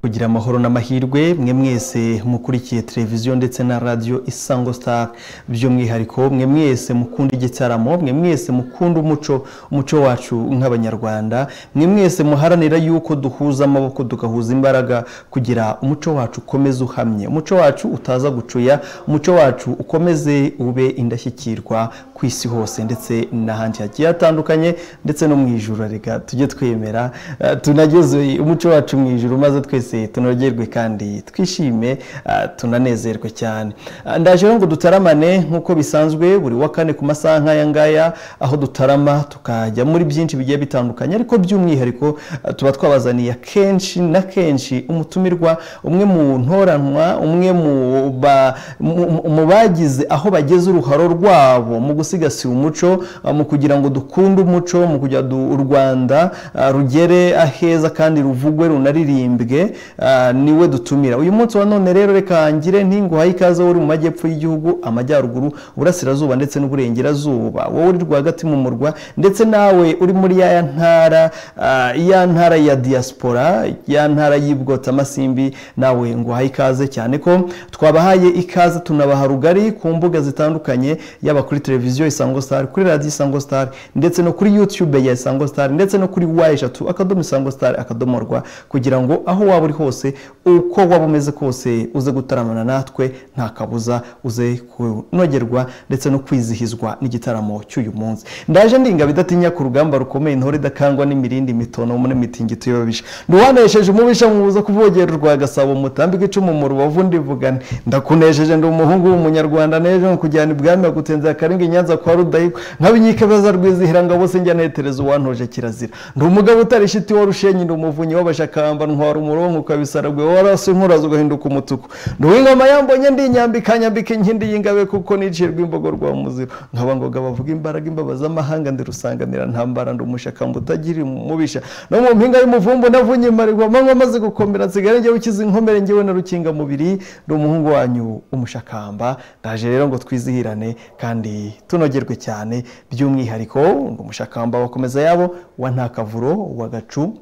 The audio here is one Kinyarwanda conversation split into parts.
kugira amahoro n'amahirwe mwe mwese mukurikiye televiziyo ndetse na radiyo isango sitari by'umwihariko mwe mwese mukunda igitaramo mwe mwese mukunda umuco umuco wacu nk'abanyarwanda mwe mwese muharanira yuko duhuza amaboko tugahuza imbaraga kugira umuco wacu ukomeze uhamye umuco wacu utaza gucuya umuco wacu ukomeze ube indashyikirwa ku isi hose ndetse n'ahandi hagiye hatandukanye ndetse no mu ijoro reka tujye twemera eh, tunageze umuco wacu mu ijoro maze twese tunogerwe kandi twishime eh, tunanezerwe cyane Eh, ndaje rero ngo dutaramane nk'uko bisanzwe buri wa kane ku masaha nk'aya ngaya aho dutarama tukajya muri byinshi bigiye bitandukanye ariko by'umwihariko eh, tuba twabazaniye akenshi na kenshi umutumirwa umwe mu ntoranwa umwe mu ba- mu- mu bagize aho bageze uruharo rwabo mu gusigasira umuco eh, mu kugira ngo dukunde umuco mu kugira ngo u Rwanda eh, rugere aheza kandi ruvugwe runaririmbwe eh, niwe dutumira uyu munsi wa none rero reka ngire ntinguhaye ikaze wowe uri mu majyepfo y'igihugu amajyaruguru uburasirazuba ndetse n'uburengerazuba wowe uri rwagati mu murwa ndetse nawe uri muri ya ya ntara ah, ya ntara ya diaspora ya ntara y'ibwotamasimbi nawe nguhaye ikaze cyane ko twabahaye ikaze tunabaha rugari ku mbuga zitandukanye yaba kuri televiziyo isango star kuri radiyo isango star ndetse no kuri youtube ya isango star ndetse no kuri wa eshatu akadomo isango star akadomo rwa kugira ngo aho waba uri hose uko waba umeze kose uze gutaramana natwe nta kabuza uze kunogerwa ndetse no kwizihizwa n'igitaramo cy'uyu munsi ndaje ndinga bidatinya ku rugamba rukomeye intore idakangwa n'imirindi mitono muri mitingito y'ababisha nduwanesheje umubisha mubuza kuvogera urwa gasabo mutambika icumu mu rubavu ndivugane ndakunesheje ndi umuhungu w'umunyarwanda nejo nkujyana ibwami agutenzera karenge i nyanza kwa rudahigwa nk'abinyike baza rwizihira ngabo se njya netereza uwantoje kirazira ndi umugabo utarishiti wa rushenyi ndi umuvunyi w'abashakamba ntwara umurongo ukabisaragwe warasi nkuraza ugahinduka umutuku ndi uw'ingoma yambonye ndinyambika nyambika inkindi y'ingabe kuko nicirwa imbogo rwa muziro nkabangoga bavuga imbaraga imbaba z'amahanga ndi rusanganira ntambara ndi umushakamba utagira umubisha no mu mpinga y'umuvumbu navunye imarirwa amanywa amaze gukomera nsigare njyewe ukize inkomere njyewe na rukinga mubiri ndi umuhungu wanyu umushakamba ndaje rero ngo twizihirane kandi tunogerwe cyane by'umwihariko ndi umushakamba wakomeza yabo wa ntakavuro wa gacu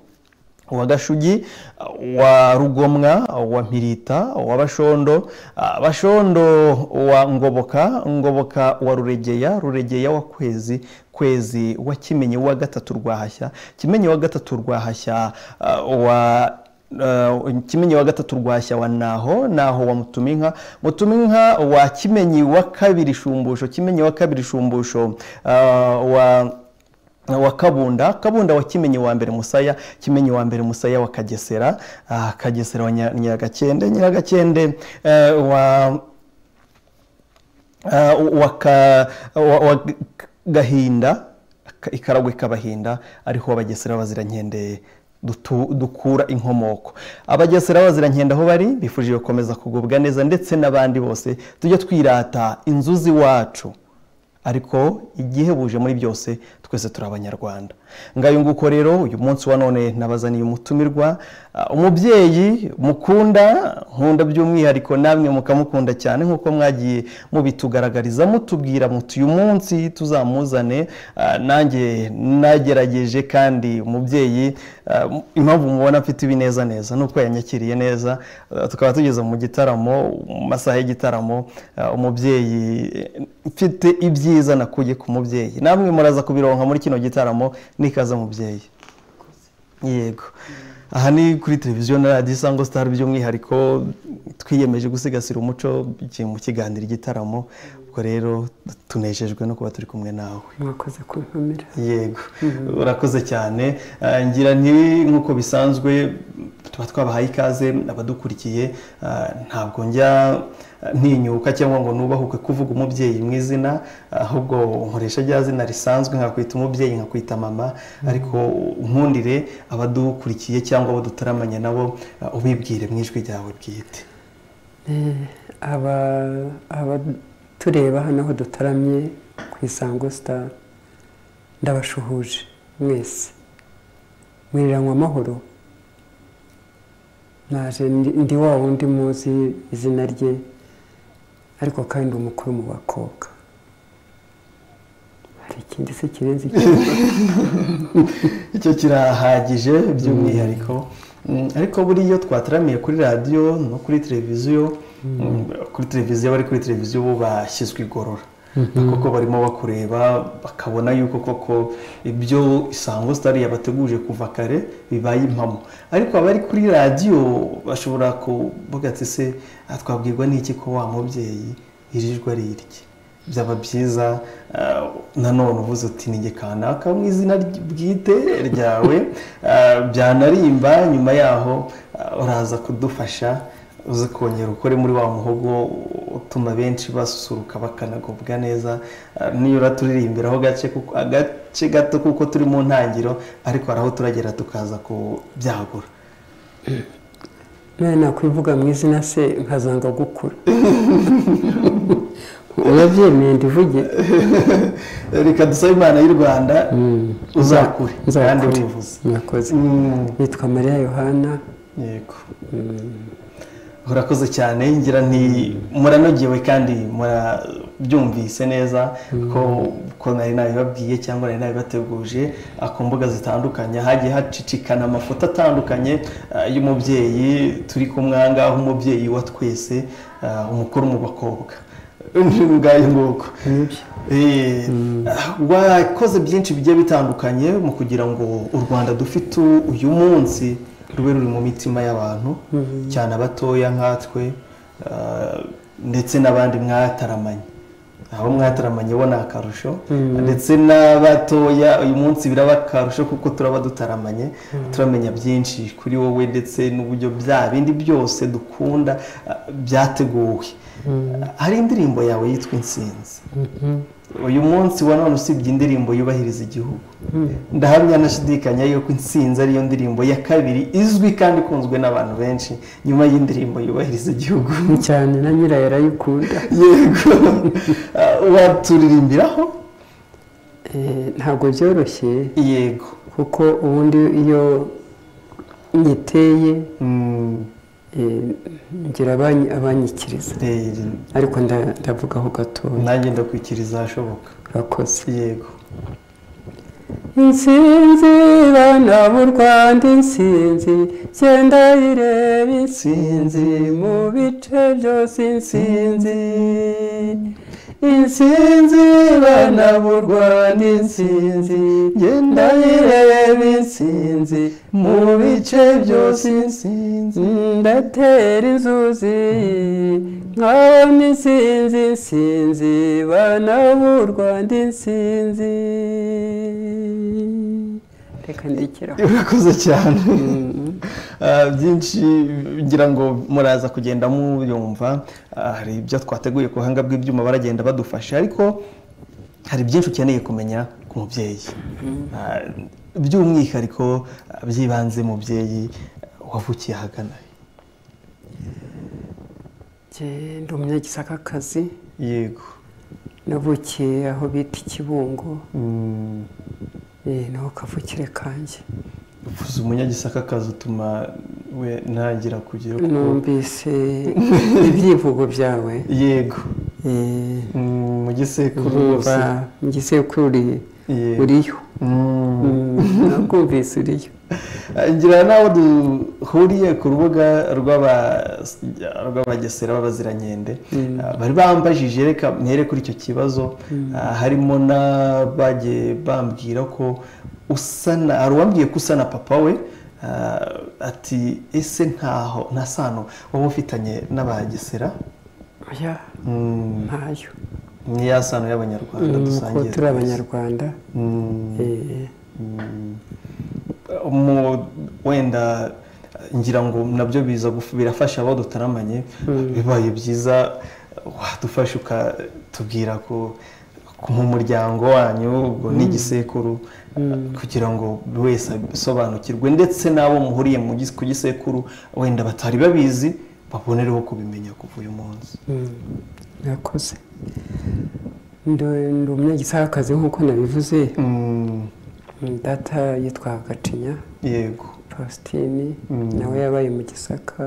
wa gashugi wa rugomwa wa mpirita wa bashondo ah, bashondo wa ngoboka ngoboka wa ruregeya ruregeya wa kwezi kwezi wa kimenyi wa gatatu rwahashya kimenyi wa gatatu rwahashya ah, wa Uh, kimenyi wa gatatu rwashya wa naho naho wa mutuminka mutuminka wa kimenyi wa kabiri shumbusho kimenyi wa kabiri shumbusho uh, wa wa kabunda kabunda wa kimenyi wa mbere musaya kimenyi wa mbere musaya wa kagesera ah, kagesera wa Nya- nyiragakende nyiragakende eh, wa ah, wa ka- wa- wa gahinda ka- ikaragwe kabahinda ariho abagesera bazirankende dutu- dukura inkomoko abagesera bazirankende aho bari bifuje gukomeza kugubwa neza ndetse n'abandi bose tujye twirata inzuzi wacu ariko igihe buje muri byose twese turi abanyarwanda ngayo nguko rero uyu munsi wa none nabazaniye umutumirwa ah, umubyeyi mukunda nkunda by'umwihariko namwe mukamukunda cyane nk'uko mwagiye mubitugaragariza mutubwira muti uyu munsi tuzamuzane ah, nanjye nagerageje kandi umubyeyi ah, impamvu mubona mfite ibineza neza ni uko yanyakiriye neza Ah, tukaba tugeze mu gitaramo mu masaha y'igitaramo ah, umubyeyi eh, mfite ibyiza nakuye ku mubyeyi namwe muraza kubironka muri kino gitaramo nikaza mubyeyi yego aha ni kuri televiziyo na radiyo isango sitari by'umwihariko twiyemeje gusigasira umuco bigiye mu kiganiro igitaramo ubwo rero tunejejwe no kuba turi kumwe nawe mwakoze kuntumira yego urakoze cyane Ah, ngira nti nk'uko bisanzwe tuba twabahaye ikaze abadukurikiye ah, ntabwo njya ah, ntinyuka cyangwa ngo nubahuke kuvuga umubyeyi mu izina ahubwo nkoresha rya zina risanzwe nkakwita umubyeyi nkakwita mama ariko nkundire abadukurikiye cyangwa abo dutaramanye nabo ah, ubibwire mu ijwi ryawe bwite aba abatureba hano aho dutaramye ku isango sitari ndabashuhuje mwese mwiriranywa amahoro naje ndi ndi wa wundi muzi izina rye ariko kandi umukuru mu bakobwa hari ikindi se kirenze ikindi icyo kirahagije by'umwihariko Mm, ariko buriya twataramiye kuri radiyo no kuri televiziyo mm, kuri televiziyo abari kuri televiziyo bo bashyizwe igorora kuko barimo bakureba bakabona yuko koko ibyo isango sitari yabateguje kuva kare bibaye impamo ariko abari kuri radiyo bashobora kuvuga ati se "Ah, twabwirwa n'iki ko wa mubyeyi yirirwa ari irye byaba byiza ah, nanone uvuze uti ninjye kanaka mu izina ry- bwite ryawe ah, byanarimba nyuma yaho ah, uraza kudufasha uze kongera ukore muri wa muhogo utuma benshi basusuruka bakanagubwa neza Ah, nibura turirimbiraho gace kuko- agace gato kuko turi mu ntangiro ariko hari aho turagera tukaza kubyagura nawe nakwivuga mu izina se nkazanga gukura urabyemeye ndivuge reka dusabe imana y'u rwanda uzakure nzakure. kandi wivuze mwakoze Mm. nitwa mariya yohana yego urakoze cyane ngira nti muranogewe kandi murabyumvise neza ko ko nari nabibabwiye cyangwa nari nabibateguje ah, ku mbuga zitandukanye hagiye hacicikana amafoto atandukanye ah, y'umubyeyi turi kumwe aha ngaha umubyeyi wa twese ah, umukuru mu bakobwa ni ubwayo nguko nibyo Eh, wakoze byinshi bigiye bitandukanye mu kugira ngo u rwanda dufite u- uyu munsi rube ruri mu mitima y'abantu cyane abatoya nkatwe ah, ndetse n'abandi mwataramanye abo mwataramanye bo ni akarusho ndetse n'abatoya uyu munsi biraba akarusho kuko turaba dutaramanye turamenya byinshi kuri wowe ndetse n'uburyo bya bindi byose dukunda ah, byateguwe hari indirimbo yawe yitwa insinzi uyu munsi wa none usibye indirimbo yubahiriza igihugu ndahamya anashidikanya yuko insinzi ariyo ndirimbo ya kabiri izwi kandi ikunzwe n'abantu benshi nyuma y'indirimbo yubahiriza igihugu cyane na nyirayo arayikunda yego Ah, waturirimbiraho Eh, ntabwo byoroshye yego kuko ubundi iyo nyiteye Mm, eh, ngira abanyi- abanyikiriza eh, ariko nda- ndavugaho gatoya nanjye ndakwikiriza ahashoboka urakoze yego insinzi bana b'u rwanda insinzi genda ireba insinzi mu bice byose insinzi insinzi bana b'u rwanda insinzi genda ireba insinzi mu bice byose insinzi ndatera inzuzi nkabona insinzi insinzi bana b'u rwanda insinzi reka ndikiraho urakoze cyane Ah, byinshi ngira ngo muraza kugenda muyumva Ah, hari ibyo twateguye ku buhanga bw'ibyuma baragenda badufasha ariko hari byinshi ukeneye kumenya ku mubyeyi Ah, by'umwihariko ah, byibanze mubyeyi wavukiye ahagana he? ndi umunyagisakakazi yego navukiye aho bita ikibungo Mm, eh, niho kavukire kanjye uvuze umunyagisaka akazi utuma we ntangira kugira kuko numvise ibyivugo byawe yego eh, Mm, mu gisekuru rwose numva mu gisekuru Yego. uriyo Mm. nakumvise uriyo ngira nawe duhuriye ku rubuga rw'aba- rw'abagesera b'abazirankende Ah, bari bambajije reka mhere kuri icyo kibazo Ah, harimo n'abagiye bambwira ko usana hari uwambwiye ko usana papa we ah, ati ese ntaho nta sano wowe ufitanye n'abagesera ya Mm, ntayo ni ya sano y'abanyarwanda nuko dusangiye turi twese. abanyarwanda Mm. eh, mu wenda ngira ngo nabyo biza guf- birafasha abo dutaramanye bibaye byiza wadufasha ukatubwira ko ko mu muryango wanyu ubwo n'igisekuru kugira ngo buri wese abisobanukirwe ndetse n'abo muhuriye mu gis- ku gisekuru wenda batari babizi babonereho kubimenya kuva uyu munsi murakoze ndi ndi umunyagisakakazi nk'uko nabivuze Mm, data yitwa gacinya yego faustin nawe yabaye mu gisaka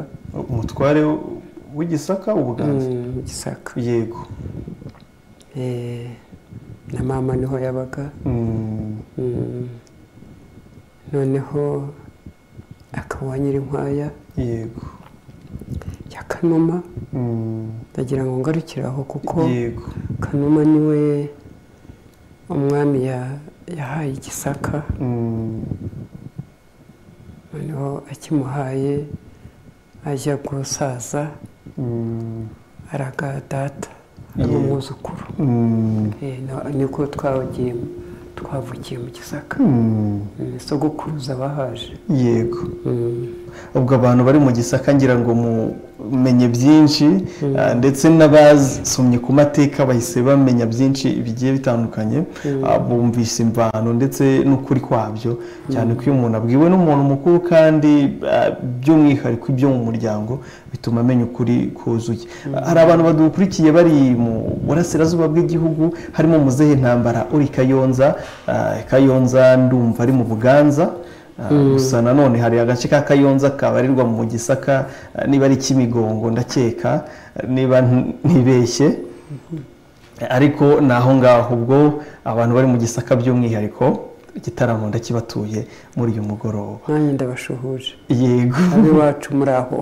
umutware w'igisaka ubuganza Mm, mu gisaka yego Eh, na mama niho yabaga Mm. Mm. noneho akaba uwa nyirinkwaya yego ya kanuma Mm, ndagira ngo ngarukire aho kuko yego kanuma niwe umwami ya- yahaye igisaka Mm, noneho akimuhaye ajya gusaza mm, araga data ari umwuzukuru mm, Eh, na- niko twagiye twavukiye mu gisaka mm, Mm, sogokuruza bahaje yego Mm. ubwo abantu bari mu gisaka ngira ngo mumenye byinshi ah, ndetse n'abasomye ku mateka bahise bamenya byinshi bigiye bitandukanye ah, bumvise imvano ndetse n'ukuri kwabyo cyane ko iyo umuntu abwiwe n'umuntu mukuru kandi ah, by'umwihariko ibyo mu muryango bituma amenya ukuri kuzuye Ah, hari abantu badukurikiye bari mu burasirazuba bw'igihugu harimo muzehe intambara uri kayonza ah, kayonza ndumva ari mu buganza Ah, gusa nanone hari agace ka kayonza kabarirwa mu gisaka ah, niba ari kimigongo ndakeka ah, niba nti- ntibeshye ariko ni aho ngaho ubwo abantu bari mu gisaka by'umwihariko igitaramo ndakibatuye muri uyu mugoroba nanjye ndabashuhuje yego ab'iwacu muri aho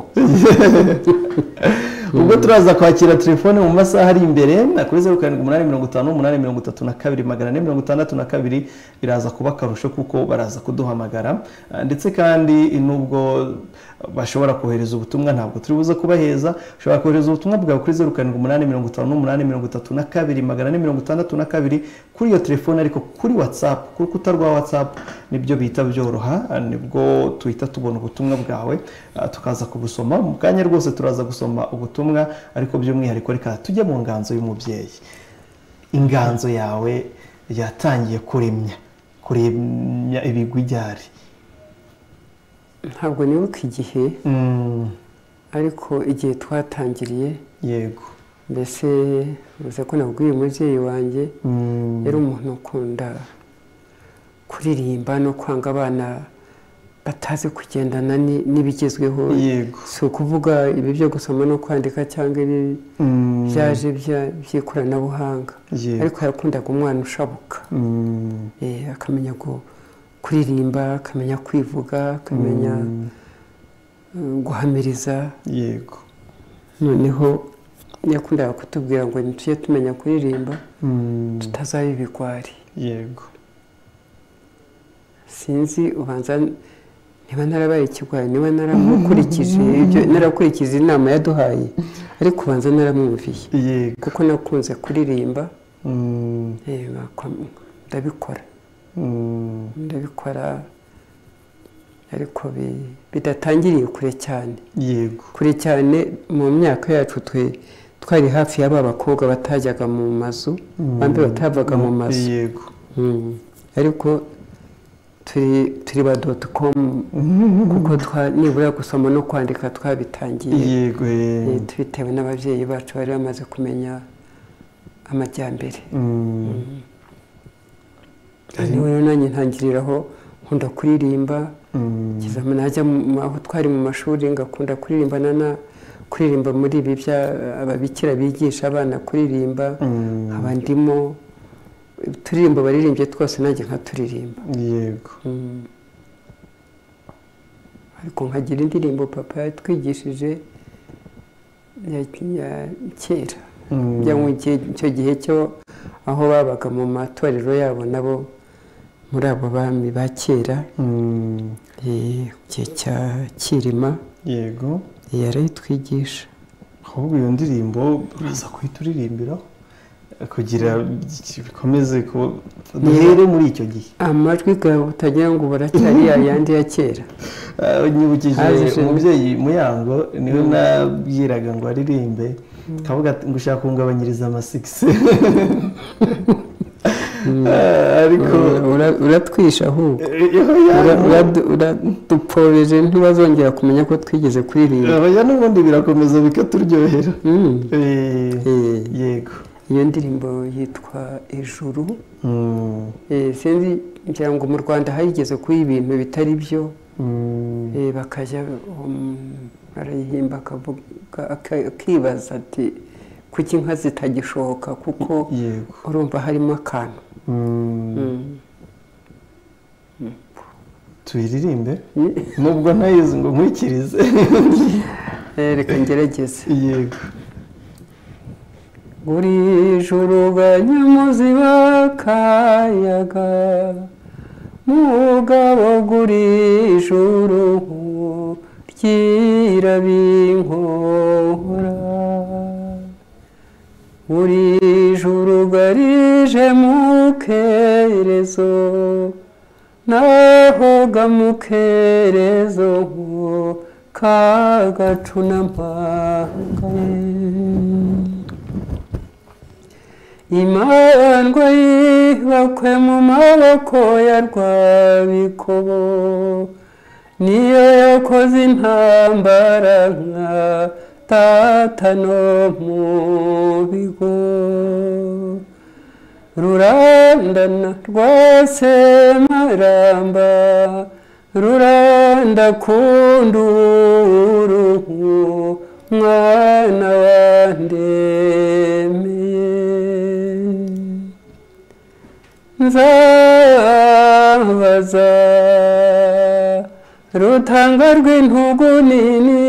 ubwo turaza kwakira telefone mu masaha ari imbere na kuri zeru karindwi umunani mirongo itanu umunani mirongo itatu na kabiri magana ane mirongo itandatu na kabiri biraza kuba akarusho kuko baraza kuduhamagara Ah, ndetse kandi nubwo bashobora kohereza ubutumwa ntabwo turi buze kubaheza ushobora kohereza ubutumwa bwawe kuri zeru karindwi umunani mirongo itanu n'umunani mirongo itatu na kabiri magana ane mirongo itandatu na kabiri kuri iyo telefone ariko kuri watsapu ku rukuta rwa watsapu nibyo bita byoroha ah, nibwo tuhita tubona ubutumwa bwawe ah, tukaza kubusoma mu kanya rwose turaza gusoma ubutumwa ariko by'umwihariko reka tujye mu nganzo y'umubyeyi inganzo yawe yatangiye kuremya kuremya ibigwi ryari ntabwo nibuka igihe Mm, ariko igihe twatangiriye yego mbese uza ko nabwiye umubyeyi wanjye Mm, yari umuntu ukunda kuririmba no kwanga abana batazi kugendana ni- n'ibigezweho yego si ukuvuga ibi byo gusoma no kwandika cyangwa ibi Mm, byaje bya- by'ikoranabuhanga yego ariko yakundaga umwana ushabuka Mm, Eh, akamenya gu- kuririmba akamenya kwivuga akamenya mm, eh, guhamiriza yego noneho yakundaga kutubwira ngo ntitujye tumenya kuririmba Mm, tutazaba ibigwari yego sinzi ubanza niba narabaye ikigwari niba naramukurikije ibyo narakurikije inama yaduhaye ariko ubanza naramwumviye yego kuko nakunze kuririmba Mm, eh, nakwa- ndabikora mm, ndabikora ariko bi- bidatangiriye kure cyane yego kure cyane mu myaka yacu twe twari hafi y'aba bakobwa batajyaga mu mazu bambi batavaga mu mazu yego Mm. ariko turi turi ba doti komu kuko twa- nibura gusoma no kwandika twabitangiye yego eh, Eh, tubitewe n'ababyeyi bacu bari bamaze kumenya amajyambere mm, niho rero nanjye ntangiriraho nkunda kuririmba mm, kizama najya mu- aho twari mu mashuri ngakunda kuririmba nana kuririmba muri ibi bya ababikira bigisha abana kuririmba mm, nkaba ndimo uturirimbo baririmbye twose nanjye nkaturirimba yego Mm. ariko nkagira indirimbo papa yatwigishije ya ya- kera mm, njya mu gihe- icyo gihe cyo aho babaga mu matorero yabo nabo muri abo bami ba kera mm, eh, mu gihe cya kirima yego eh, yarayitwigisha ahubwo iyo ndirimbo uraza kuhita uririmbiraho kugira bikomeze ko duhere muri icyo gihe amajwi gawe utagira ngo baracyari yayandi ya kera Ah, nyibukije Haje- umubyeyi muyango niwe nabwiraga ngo aririmbe kavuga ati ngo ushaka kungabanyiriza amasigisi Ah, ariko Ura- ura- uratwisha ahubwo Eh, Ura- oya, uradu- uradupobeje ntibazongera kumenya ko twigeze kuririmba abajya n'ubundi birakomeza bikaturyohera Mm. Eh, Eh, yego iyo ndirimbo yitwa ijuru Mm, Eh, sinzi ngira ngo mu rwanda hayigeze kuba ibintu bitari byo mm, Eh, bakajya um, arayihimba akavuga- aka- akibaza ati kuki inka zitagishoka kuko yego urumva harimo akantu Mm, Mm. tubiririmbe nubwo ntayizi ngo nkwikirize Eh, reka ngerageze yego buri joro banyamuzi bakayaga mugabo guri joro ryirabinkora buri joro garije mukerezo naho gamukerezo ngo kagacu n'ampangaye imandwa yibakwe mu maboko ya rwabikobo niyo yakoze intambara nka tata no mu bigo rurandana rwasemaramba ruranda kunduru mwana wandemeye nzabaza rutanga rw'intugu nini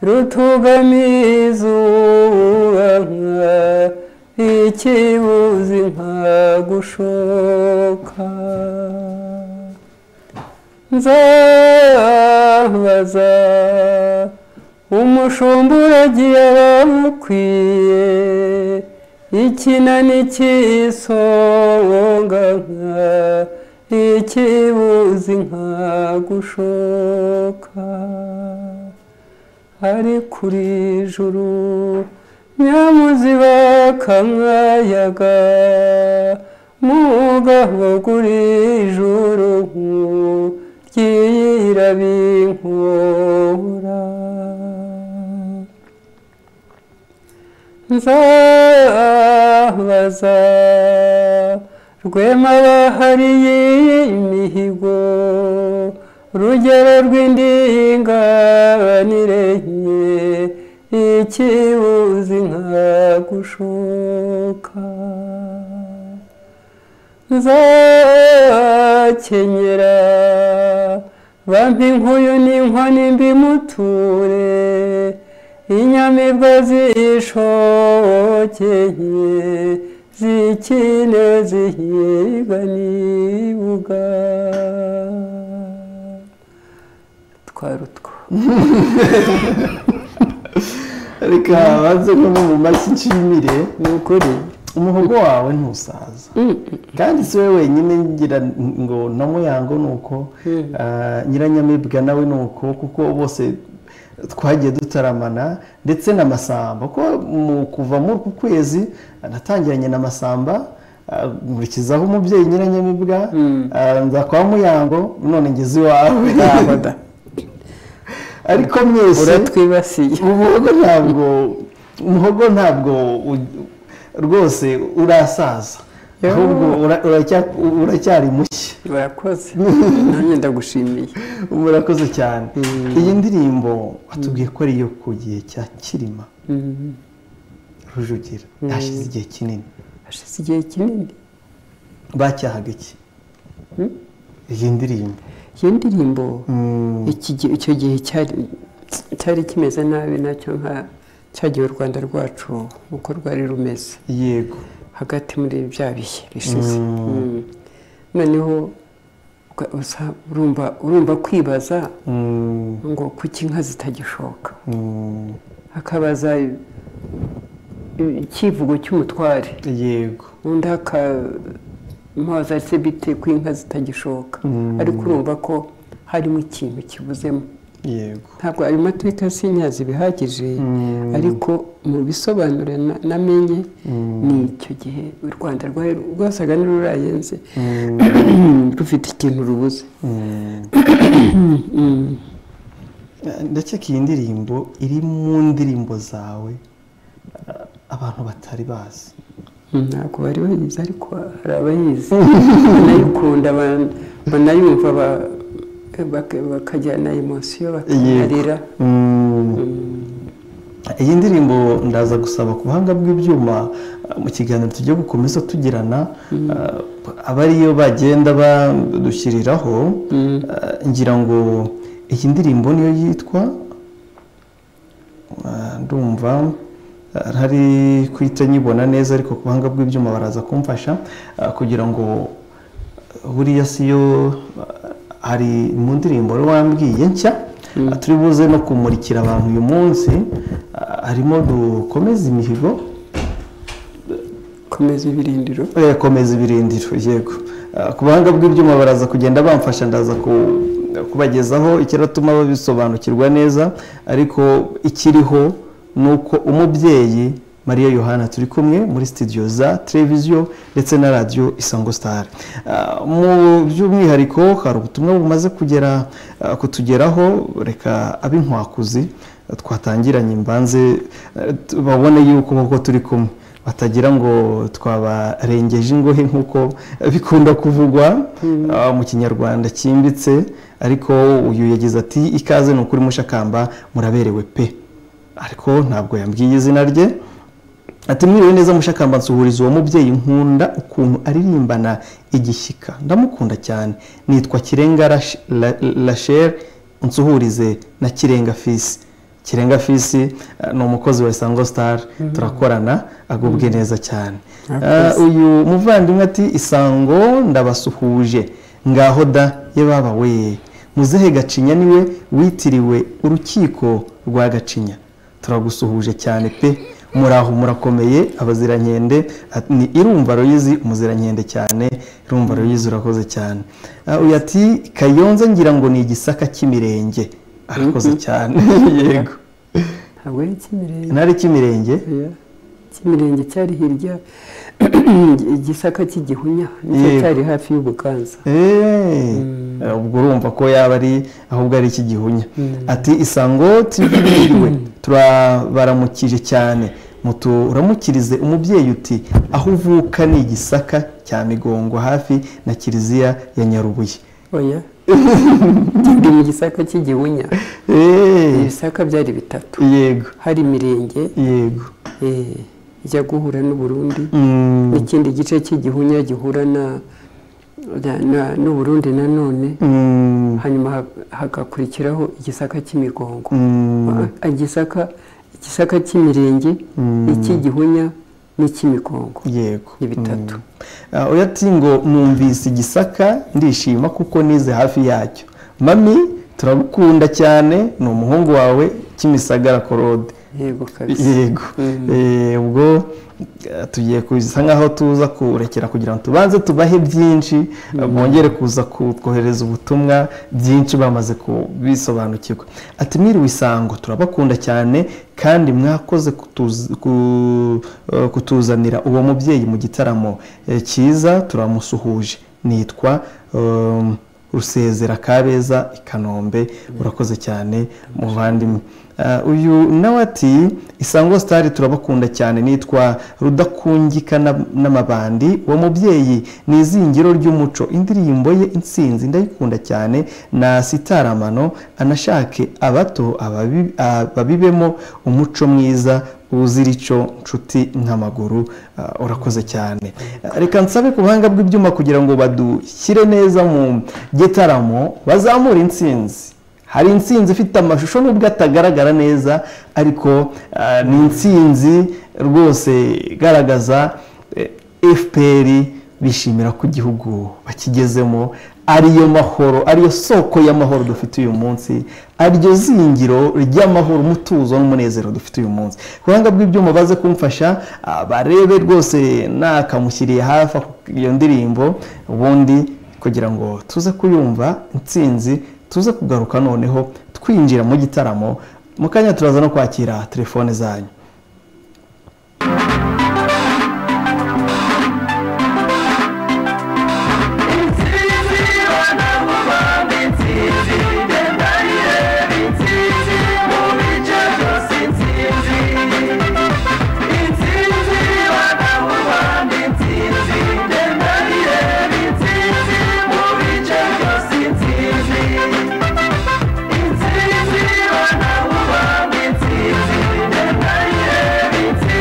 rutugamiye izuba nka ikibuzi nka gushoka nzabaza umushumba uragiye bakwiye ikinani cy'isonga nka ikibuzi nka gushoka ari kuri juru nyamuzi bakamwayaga mugabo kuri juru ryirabinkura nzabaza rwema bahariye imihigo urugero rw'indinganire nke ikibuzi nka gushoka nzakenyera bampa inkuyu n'inkoni mbimuture inyamibwa zishokeye zikine zihiga nibuga twari utwo reka banze kunywa mu mashyi nshimire ni ukuri umuhogo wawe ntusaza kandi si wowe wenyine ngira ngo na muyango ni uko ah, nyiranyamibwa nawe ni uko kuko bose twagiye dutaramana ndetse n'amasamba ko mu kuva muri uku kwezi natangiranye n'amasamba ah, nkurikizaho umubyeyi nyiranyamibwa ah, nza kwa muyango none ngeze iwawe ndaboda ariko mwese uratwibasiye umuhogo ntabwo umuhogo ntabwo u- rwose urasaza Yoo. ahubwo ura- uracya- uracyari mushya barakoze nanjye ndagushimiye murakoze cyane iyi ndirimbo watubwiye ko ari iyo ku gihe cya kirima Mm. rujugira hashize igihe kinini hashize igihe kinini bacyahaga iki Mm. iyi ndirimbo iyo ndirimbo Mm, iki gihe- icyo gihe cyari cyari kimeze nabi nacyo nka cyagiye u rwanda rwacu uko rwari rumeze yego hagati muri bya bihe bishize Mm. Mm. noneho uka- usa- urumva urumva kwibaza Mm, ngo kuki inka zitagishoka mm, hakabaza i- i- icyivugo cy'umutware yego undi akamubaza ese bite ko inka zitagishoka Mm. ariko urumva ko harimo ikintu kibuzemo yego ntabwo ayo mateka sinyazi bihagije Mm. ariko mu bisobanuro na- namenye Mm. ni icyo gihe u rwanda rwari rwasaga n'ururayenze Mm, rufite ikintu rubuze mm. Mm. ndakeka iyi ndirimbo iri mu ndirimbo zawe ah, abantu batari bazi Mm, ntabwo bari bayizi ariko hari abayizi banayikunda ban- banayumva ba- bak- bakagira na emosiyo bakanarira Mm. iyi ndirimbo ndaza gusaba ku buhanga bw'ibyuma mu kiganiro tujye gukomeza tugirana aba ariyo bagenda badushyiriraho ngira ngo iyi ndirimbo niyo yitwa ndumva ntari kuhita nyibona neza ariko ku buhanga bw'ibyuma baraza kumfasha kugira ngo buriya siyo hari mu ndirimbo wambwiye nshya turi buze no kumurikira abantu uyu munsi harimo dukomeza imihigo komeza ibirindiro komeza ibirindiro yego ku buhanga bw'ibyuma baraza kugenda bamfasha ndaza kubagezaho ikiratuma babisobanukirwa neza ariko ikiriho ni uko umubyeyi mariya yohana turi kumwe muri sitidiyo za televiziyo ndetse na radiyo isango sitari mu by'umwihariko hari ubutumwa bumaze kugera kutugeraho reka ab'inkwakuzi twatangiranye imbanze babone yuko koko turi kumwe batagira ngo twabarengeje ingohe nk'uko bikunda kuvugwa mu kinyarwanda cyimbitse ariko uyu yagize ati ikaze ni ukuri mushakamba muraberewe pe ariko ntabwo yambwiye izina rye ati mwiriwe neza mushakamba nsuhuriza uwo mubyeyi nkunda ukuntu aririmbana igishyika ndamukunda cyane nitwa kirenga rachel nsuhurize na kirenga fisi kirenga fisi ni umukozi wa isango sitari turakorana agubwe neza cyane uyu muvandimwe ati isango ndabasuhuje ngaho da yababa we muzehe gacinya niwe witiriwe urukiko rwa gacinya turagusuhuje cyane pe muraho murakomeye abazirankende ni irumva royizi umuzirankende cyane irumva royizi urakoze cyane uyu ati kayonze ngira ngo ni igisaka cy'imirenge arakoze cyane yego ntabwo ari icy'imirenge ntari icy'imirenge icy'imirenge cyari hirya igisaka cy'igihunya nicyo cyari hafi y'ubukanza ubwo urumva ko yaba ari ahubwo ari icy'igihunya ati isango tibwiriwe turabaramukije cyane mutu uramukirize umubyeyi uti aho uvuka ni igisaka cya migongo hafi na kiliziya ya nyarubuye oya ndi mu gisaka cy'igihunya ibisaka byari bitatu yego hari imirenge yego ijya guhura n'uburundi n'ikindi gice cy'igihunya gihura n'uburundi nanone hanyuma hagakurikiraho igisaka cy'imigongo igisaka igisaka cy'imirenge n'icy'igihunya n'icy'imigongo yego ni bitatu uyati ngo numvise igisaka ndishima kuko nize hafi yacyo mami turagukunda cyane ni umuhungu wawe kimisagara korode yego yego ubwo tugiye kuza nk'aho tuza kurekera kugira ngo tubanze tubahe byinshi bongere kuza kutwohereza ubutumwa byinshi bamaze kubisobanukirwa ati mwiriwe isango turabakunda cyane kandi mwakoze kutuzanira uwo mubyeyi mu gitaramo cyiza turamusuhuje nitwa rusezera kabeza i kanombe urakoze cyane muvandimwe uyu nawe ati isango sitari turabakunda cyane nitwa rudakungika n'amabandi uwo mubyeyi ni izingiro ry'umuco indirimbo ye insinzi ndayikunda cyane na sitaramano anashake abato ababibemo umuco mwiza uzira icyo nshuti nk'amaguru urakoze cyane reka nsabe ku buhanga bw'ibyuma kugira ngo badushyire neza mu gitaramo bazamure insinzi hari insinzi ifite amashusho nubwo atagaragara neza ariko ni insinzi rwose igaragaza fpr bishimira ko igihugu bakigezemo ariyo mahoro ariyo soko y'amahoro dufite uyu munsi ariryo zingiro ry'amahoro umutuzo n'umunezero dufite uyu munsi ku buhanga bw'ibyuma baze kumfasha barebe rwose nakamushyiriye hafi iyo ndirimbo ubundi kugira ngo tuze kuyumva insinzi tuze kugaruka noneho twinjira mu gitaramo mu kanya turaza no kwakira telefone zanyu Thank you.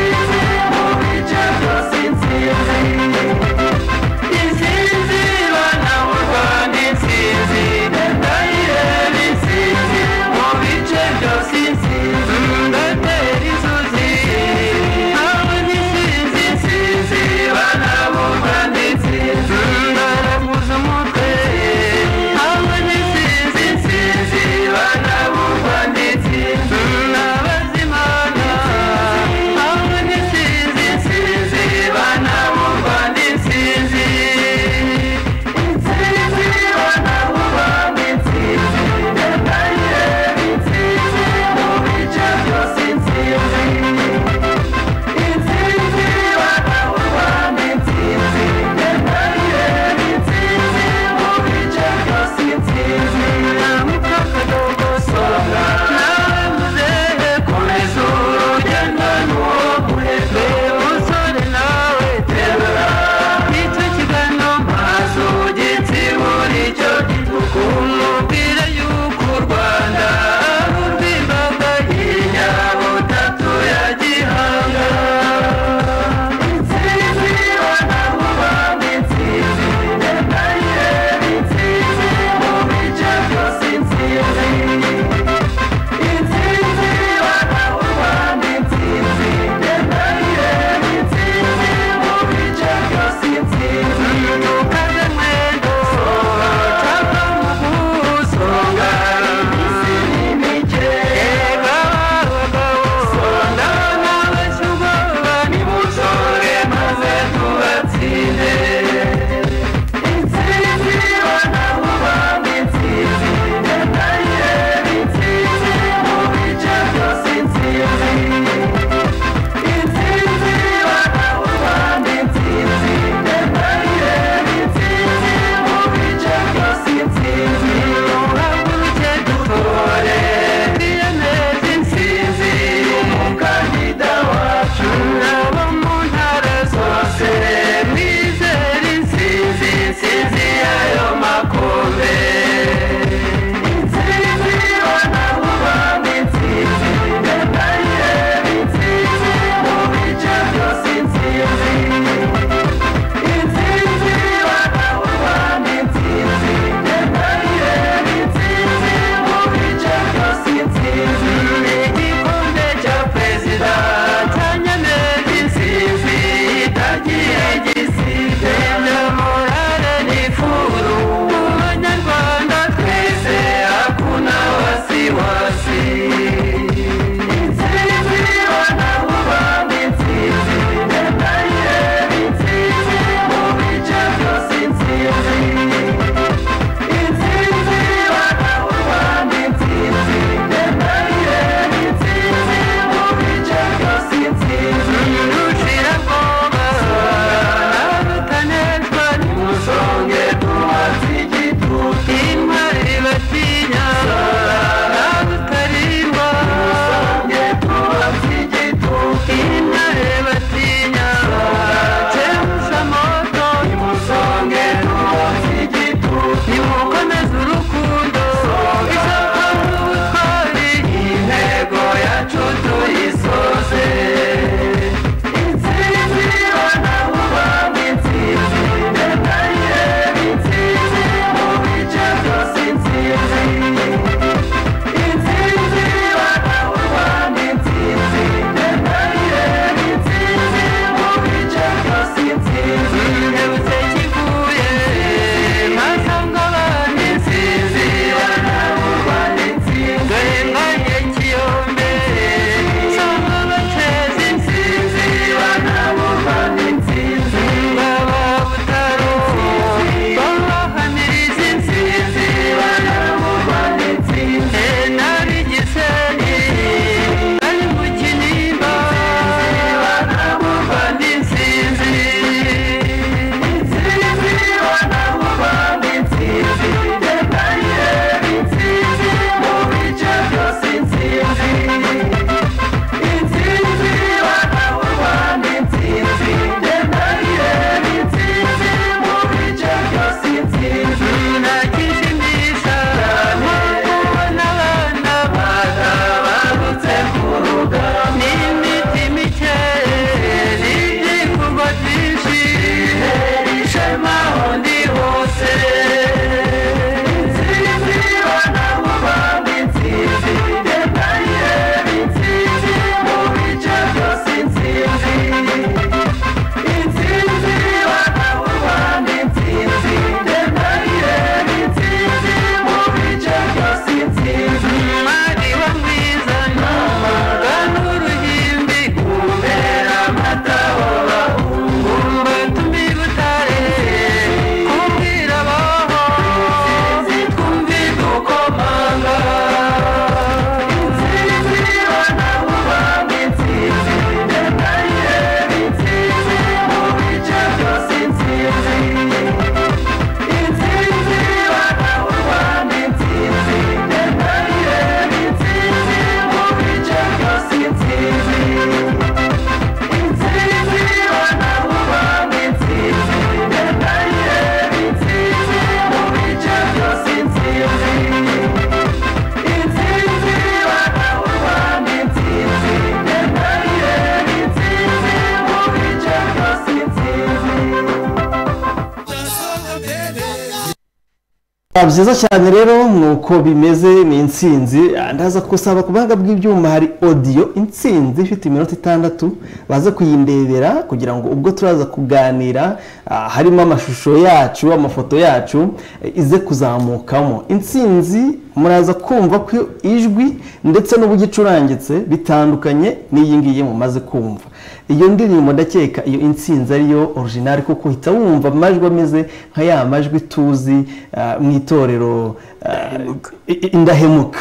byiza cyane rero ni uko bimeze ni intsinzi ndaza gusaba ku buhanga bw'ibyuma hari odiyo intsinzi ifite iminota itandatu baze kuyindebera kugira ngo ubwo turaza kuganira ah, harimo amashusho yacu amafoto yacu eh, ize kuzamukamo intsinzi muraza kumva ko ijwi ndetse n'uburyo icurangitse bitandukanye n'iyi ngiyi mumaze kumva iyo ndirimbo ndakeka iyo intsinzi ariyo orijinali kuko uhita wumva amajwi ameze nka ya majwi tuzi ah, mu itorero ah, i- i- indahemuka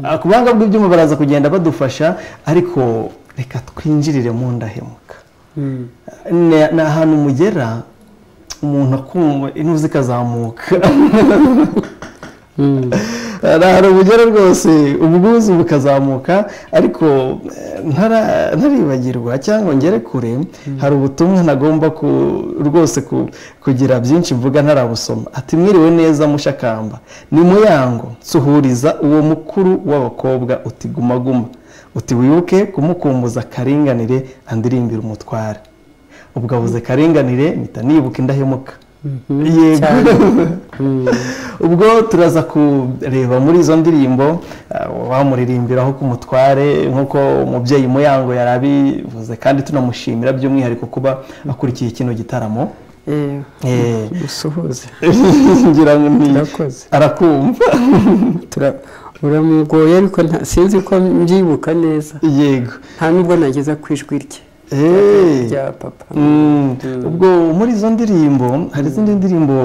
Ah, ku buhanga bw'ibyuma baraza kugenda badufasha ariko reka twinjirire mu ndahemuka Mm. ni ni ahantu mugera umuntu akumva intuzi zikazamuka Mm. ni ahantu mugera rwose ubwuzu bukazamuka ariko eh, ntara- ntaribagirwa cyangwa ngere kure hari ubutumwa ntagomba ku- rwose ku- kugira byinshi mvuga ntarabusoma ati mwiriwe neza mushakamba ni muyango nsuhuriza uwo mukuru w'abakobwa uti guma guma uti wibuke kumukumbuza akaringanire andirimbira umutware ubwo abuze karinganire mpita nibuka indahemuka yego ubwo turaza kureba muri izo ndirimbo ah, bamuririmbiraho ku mutware nk'uko umubyeyi muyango yari abivuze kandi tunamushimira by'umwihariko kuba akurikiye kino gitaramo Eh, Eh, musuhuze ngira ngo ni Murakoze. arakumva Tura- uramugoye ariko nta- sinzi ko mbyibuka neza yego nta nubwo nageza ku ijwi rye Eh. rya papa Mm, ubwo muri izo ndirimbo hari izindi ndirimbo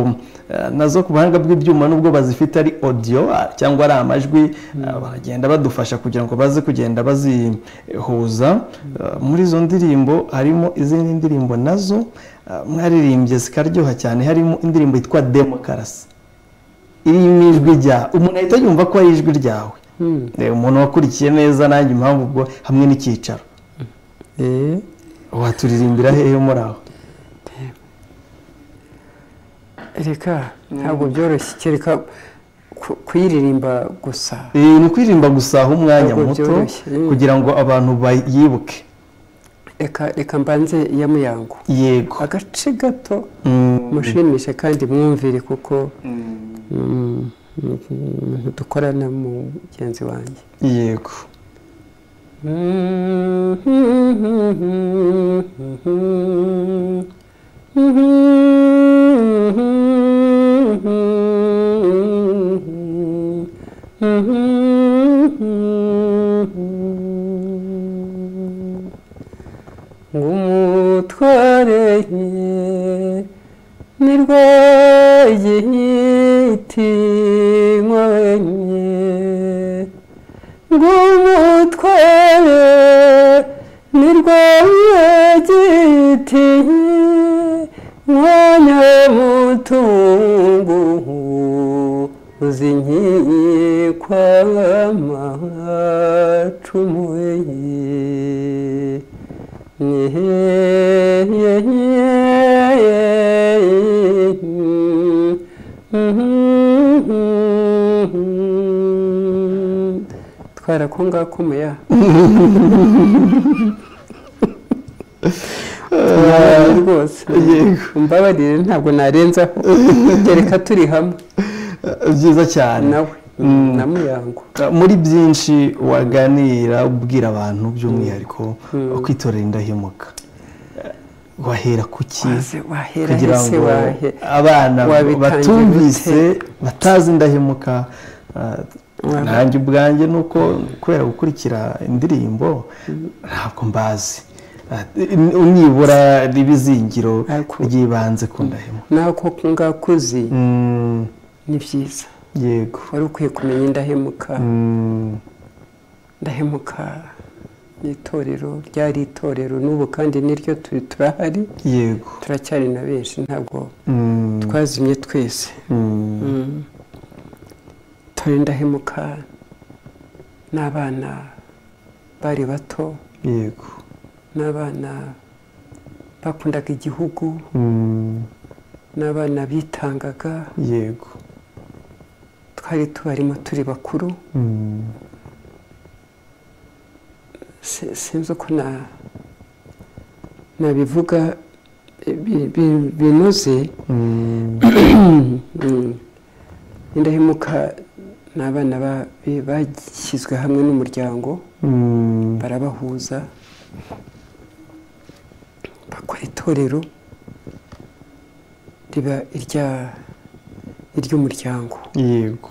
eh, nazo ku buhanga bw'ibyuma nubwo bazifite ari audio ah, cyangwa ari amajwi ah, baragenda badufasha kugira ngo baze kugenda bazihuza Eh, muri izo ndirimbo harimo izindi ndirimbo nazo ah, mwaririmbye zikaryoha cyane harimo indirimbo yitwa demokarasi irimo ijwi rya umuntu ahita yumva ko ari ijwi ryawe Mm. Eh, umuntu wakurikiye neza nanjye impamvu ubwo hamwe n'icyicaro Eh. waturirimbira hehe muri aho reka ntabwo byoroshye kereka ku- kuyiririmba gusa Eh, ni ukwirimba gusaha umwanya Ntabwo muto byoroshye. kugira ngo abantu bayibuke reka reka mbanze iya muyango yego agace gato Mm, mushimishe kandi mwumvire kuko mm, umuntu dukorana mugenzi wanjye yego ngumutware ye ni rwo igihiti nkobenye ngumutware ni rwawe giti mwana mutungu uzinkiye kwamacumuye twara ko ngako umuya Tunaniranye rwose mbabarire ntabwo narenzaho reka turi hamwe Eh, byiza cyane nawe na muyango Eh, muri byinshi waganira ubwira abantu by'umwihariko kwitorera indahemuka Eh, wahera ku ki waze wahera kugira hese ngo wahe abana wabitangiye batumvise batazi indahemuka eh, Wabi- nanjye ubwanjye ni uko kubera gukurikira indirimbo ntabwo mbazi Eh, ni- nibura riba izingiro Ariko- ry'ibanze ku ndahemuka nako ngako uzi Mm, ni byiza yego wari ukwiye kumenya indahemuka Mm, ndahemuka ni itorero ryari itorero n'ubu kandi niryo turi turahari yego turacyari na benshi ntabwo Mm, twazimye twese mm, itorero ndahemuka n'abana bari bato yego n'abana bakundaga igihugu Mm, n'abana bitangaga yego twari tubarimo turi bakuru Mm, Si- sinzi uko na nabivuga bi- bi- binoze mm, Mm. indahemuka ni abana ba- be bashyizwe hamwe n'umuryango Mm, barabahuza bakora itorero riba irya iry'umuryango yego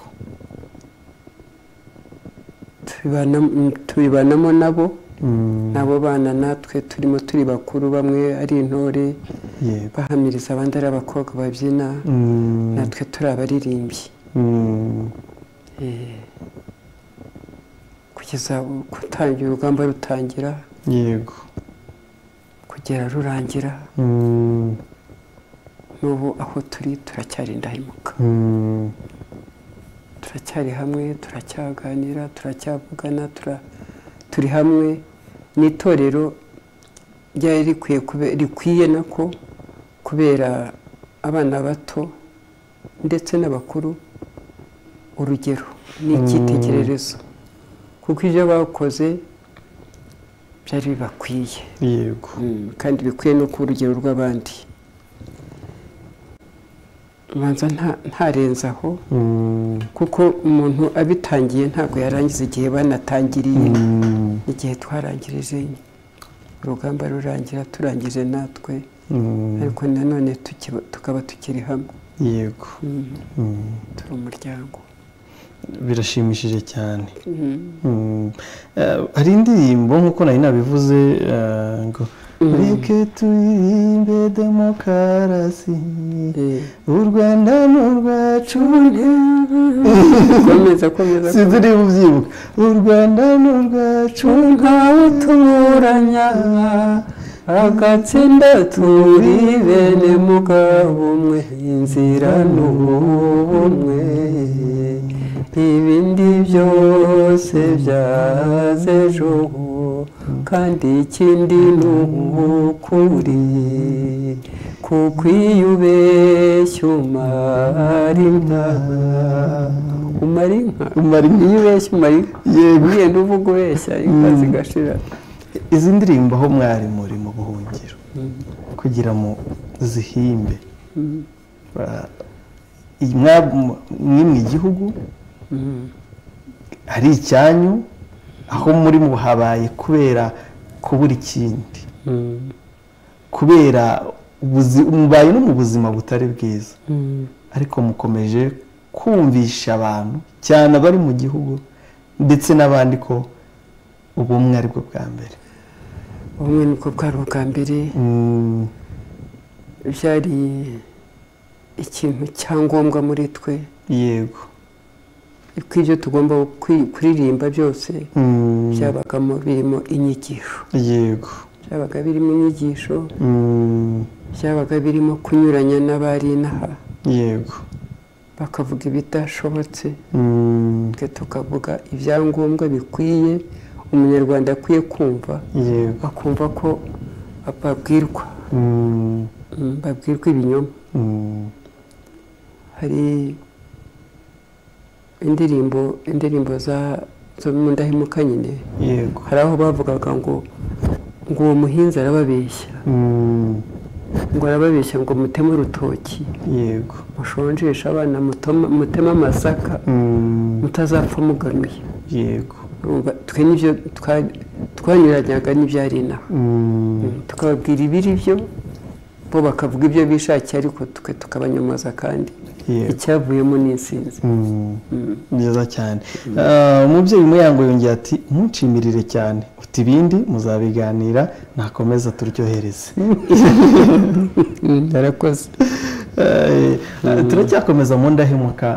Tubibana- tubibanamo nabo Mm, nabo bana natwe turimo turi bakuru bamwe ari intore yego bahamiriza abandi ari abakobwa babyina Mm, natwe turi abaririmbyi mm, Eh, kugeza ubu- gutangira urugamba rutangira yego kugera rurangira Mm, n'ubu aho turi turacyari indahemuka mm, turacyari hamwe turacyaganira turacyavugana tura- turi hamwe n'itorero ryari rikwiye kube- rikwiye nako kubera abana bato ndetse n'abakuru urugero n'icyitegererezo kuko ibyo bakoze byari bibakwiye yego kandi bikwiye no ku rugero rw'abandi ubanza nta- ntarenze aho Mm, kuko umuntu abitangiye ntabwo yarangiza igihe banatangiriye mm, igihe twarangirije urugamba rurangira turangije natwe mm, ariko nanone tukiba- tukaba tukiri hamwe yego Mm, turi umuryango birashimishije cyane Mm. Eh, hari indirimbo nk'uko nari nabivuze eh, ngo reka turirimbe demokarasi Eh, u rwanda ni urwacu komeza komeza sinzi niba ubyibuka u rwanda ni urwacu ntawe tuburanya agatsinda turi bene mugabo umwe inzira ni ubumwe ibindi byose byaze ejo kandi ikindi ni ukuri kuko iyo ubeshya umara inka umara inka umara iyo ubeshya umara inka yego ugenda uvuga ubeshya inka zigashira izi ndirimbo aho mwari muri mu buhungiro kugira ngo zihimbe Ba- iyi mwa- mwa- mwe mu igihugu hari icyanyu aho muri mu habaye kubera kubura ikindi kubera ubuzi- mubaye no mu buzima butari bwiza ariko mukomeje kumvisha abantu cyane abari mu gihugu ndetse n'abandi ko ubumwe ari bwo bwa mbere ubumwe nibwo bwari ubwa mbere Mm, byari ikintu cyangombwa muri twe yego ko ibyo tugomba kwi- kuririmba byose Mm, byabagamo birimo inyigisho yego byabaga birimo inyigisho Mm, byabaga birimo kunyuranya n'abari inaha yego bakavuga ibidashobotse Mm, twe tukavuga ibyangombwa bikwiye umunyarwanda akwiye kumva yego bakumva ko babwirwa Mm, Mm, babwirwa ibinyoma mm, hari indirimbo indirimbo za zo mu ndahemuka nyine yego hari aho bavugaga ngo ngo uwo muhinzi arababeshya Mm, ngo arababeshya ngo muteme urutoki yego mushonjeshe abana mutoma- muteme amasaka Mm, mutazapfa muganuye yego Urumva, twe nibyo twa- twanyuranyaga n'ibyari inaha Mm, Mm, tukababwira ibiri byo bo bakavuga ibyo bishakiye ariko twe tukabanyomoza kandi yego icyavuyemo ni insinzi Mm. Mm. byiza cyane Ah, umubyeyi muyango yongeye ati ntunshimirire cyane uti ibindi muzabiganira nakomeza turyohereze yarakoze Eh, turacyakomeza mu ndahemuka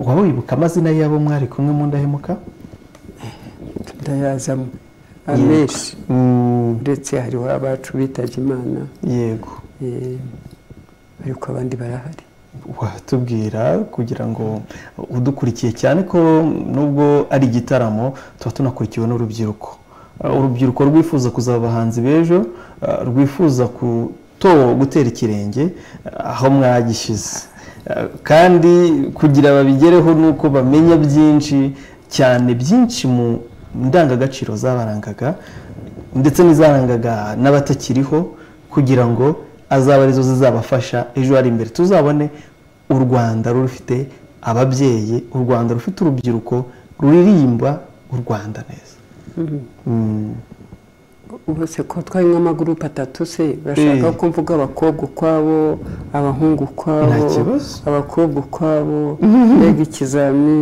waba wibuka amazina y'abo mwari kumwe mu ndahemuka ndayazamo amenshi Mm, uretse hariho abacu bitabye imana yego eh, ariko abandi barahari watubwira kugira ngo udukurikiye cyane ko nubwo ari igitaramo tuba tunakurikiwe n'urubyiruko Uh, urubyiruko rwifuza kuzaba abahanzi b'ejo uh, rwifuza kuto gutera ikirenge uh, aho mwagishyize Uh, kandi kugira babigereho ni uko bamenya byinshi cyane byinshi mu ndangagaciro zabarangaga ndetse n'izarangaga n'abatakiriho kugira ngo azabe arizo zizabafasha ejo hari imbere tuzabone u rwanda rufite ababyeyi u rwanda rufite urubyiruko ruririmba u rwanda neza ubu se ko twari nk'amagurupe atatu se bashaka ko mvuga abakobwa ukwabo abahungu ukwabo kibazo. abakobwa ukwabo mbega ikizami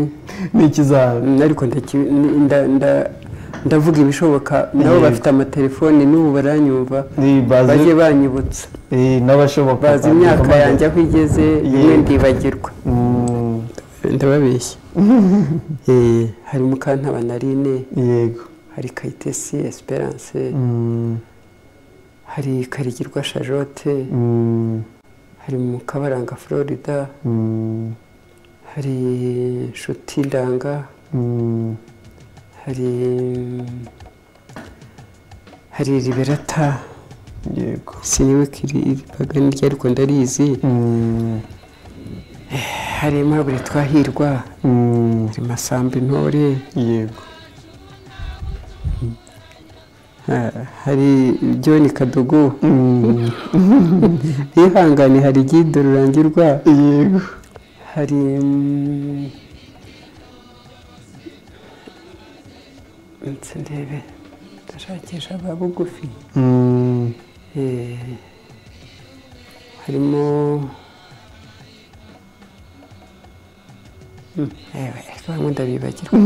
ni ikizami ariko ndaki- nda- nda- ndavuga ibishoboka nabo Yego. bafite amatelefoni n'ubu baranyumva Ni bazi- bajye banyibutsa eh, n'abashoboka bazi imyaka yanjye aho igeze rimwe ndibagirwa Mm, ndababeshya hari mukantaba narine yego hari kayitesi esperance Mm, hari karigirwa shajote mm, hari mukabaranga florida mm, hari nshuti ndanga mm, hari hari riberata yego sinibuka iri iri pagani rye ariko ndarizi Mm, hari aimable twahirwa mm, hari masamba intore yego ha- hari john kadogo Mm, bihangane hari gido rurangirwa yego hari mm, nse ndebe ndashakisha ba bugufi Mm, Eh, harimo Mm, ewe bamwe ndabibagirwa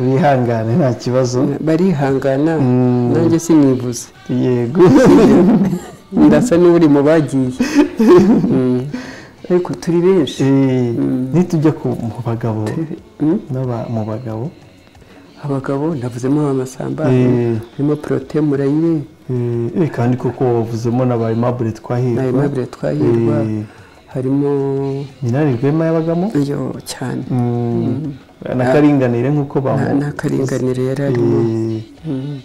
bihangane nta kibazo barihangana Mm. nanjye sinivuze yego ndasa n'uri mu bagiye Mm. ariko turi benshi Eh, nitujya ku mu bagabo Mm. n'aba- mu bagabo abagabo navuzemo abamasamba Eh. harimo porote murayiwe Eh, eh, kandi koko wavuzemo na ba aimable twahirwa na aimable twahirwa Eh, harimo minani rwema yabagamo iyo cyane Mm, na karinganire nk'uko nta- bamu nta karinganire yari arimo Eh, Mm.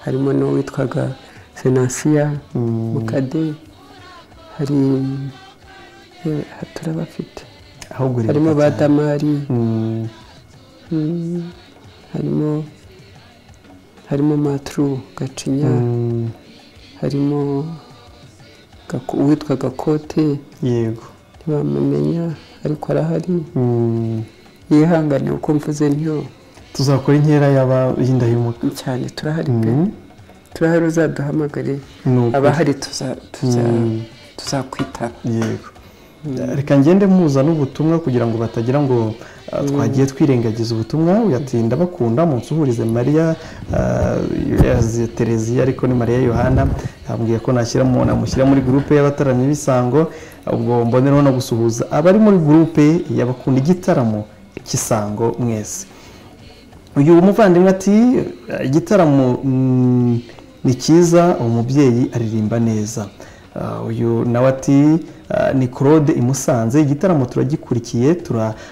harimo n'uwitwaga senasiya Mm. mukade hari eh, turabafite ahubwo rero harimo ba cyane. damari Mm, Mm. harimo harimo matru gacinya mm, harimo Gako- uwitwa gakote yego ntibamumenya ariko arahari Mm, yihangane uko mvuze ntiyo tuzakora inkera y'aba- y'indahemuka cyane turahari pe Mm, turahari uzaduhamagare ni ukuri. abahari tuza- tuza- Mm. tuzakwitaba yego reka ngende muza n'ubutumwa kugira ngo batagira ngo ah, twagiye twirengagiza ubutumwa uyatinda bakunda munsi uhurize mariya ah, yaziye tereziya ariko ni mariya yohana yambwiye ko nashyira mu- namushyira muri gurupe y'abataramyi b'isango ubwo mbonereho no gusuhuza abari muri gurupe y'abakunda igitaramo cy'isango mwese uyu muvandimwe ati "Eh, igitaramo mm, ni cyiza umubyeyi aririmba neza Ah, uyu nawe ati ah, ni claude i musanze igitaramo turagikurikiye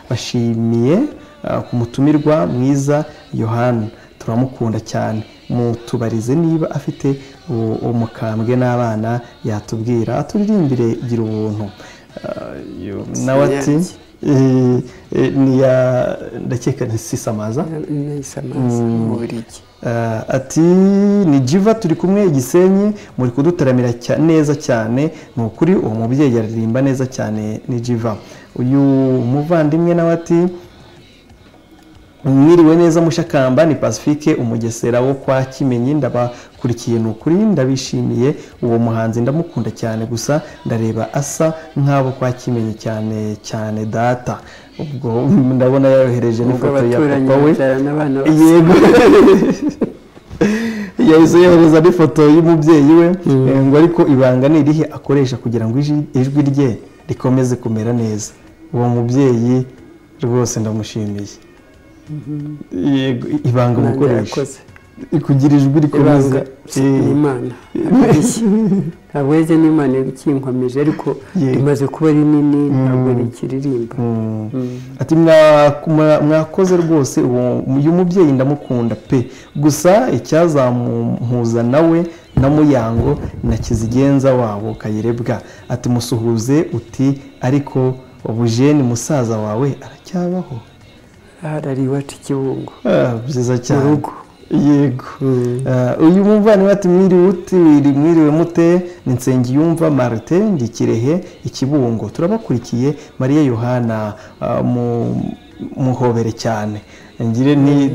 turabashimiye ah, ku mutumirwa mwiza yohana turamukunda cyane mutubarize niba afite u- umukambwe n'abana yatubwira aturirimbire gira ubuntu Ah, uyu nawe ati Sinyange. eh, eh, ni ya ndakeka ni sisamaza nayisamaza mu burigi Ah, ati ni jiva turi kumwe igisenyi muri kudutaramira cya- neza cyane ni ukuri uwo mubyeyi aririmba neza cyane ni jiva uyu muvandimwe nawe ati mwiriwe neza mushakamba ni pacifique umugesera wo kwa kimenyi ndabakurikiye ni ukuri ndabishimiye uwo muhanzi ndamukunda cyane gusa ndareba asa nk'abo kwa kimenyi cyane cyane data ubwo ndabona yayohereje ubwo n'ifoto ya abaturanyi papa we babyarana abana basa yego yahise yohereza n'ifoto y'umubyeyi we eh, ngo ariko ibanga ni irihe akoresha kugira ngo iji- ijwi rye rikomeze kumera neza uwo mubyeyi rwose ndamushimiye yego ibanga nanjye umukoresha yakoze kugira ijwi rikomeza ibanga Eh, ni imana ntabwo yajya n'imana ikinkomeje ariko Yego. rimaze kuba rinini ntabwo rikiririmba ati "Mwa- mwa- mwakoze rwose uwo- uyu mubyeyi ndamukunda pe gusa icyazamumpuza nawe na muyango na kizigenza wabo kayirebwa ati musuhuze uti ariko ubujeni musaza wawe aracyabaho ahari ari iwacu i kibungo Ah, byiza mu cyane rugo yego uyu muvandimwe ati mwiriwe utiri mwiriwe mute ni nsengiyumva marite ndi kirehe ikibungo turabakurikiye mariya yohana muhobere cyane ngire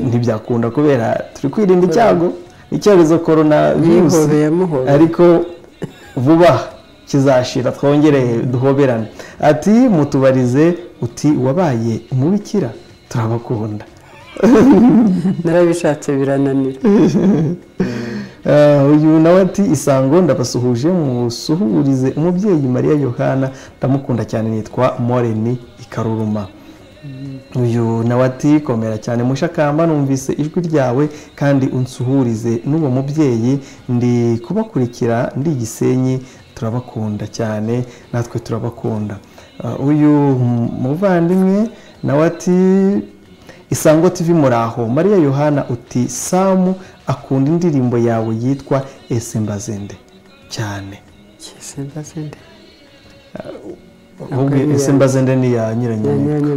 ntibyakunda kubera turi kwirinda icyago icyorezo korona virusi ariko vuba kizashira twongere duhoberane ati mutubarize uti wabaye umubikira turabakunda narabishatse birananira uyu nawe ati isango ndabasuhuje musuhurize umubyeyi mariya yohana ndamukunda cyane nitwa moreni ikaruruma uyu nawe ati komera cyane mushakamba numvise ijwi ryawe kandi unsuhurize n'uwo mubyeyi ndi kubakurikira ndi gisenyi turabakunda cyane natwe turabakunda uyu muvandimwe nawe ati isango tv muraho mariya yohana uti samu akunda indirimbo yawe yitwa ese mbazende cyane ese mbazende ni iya nyiranyamika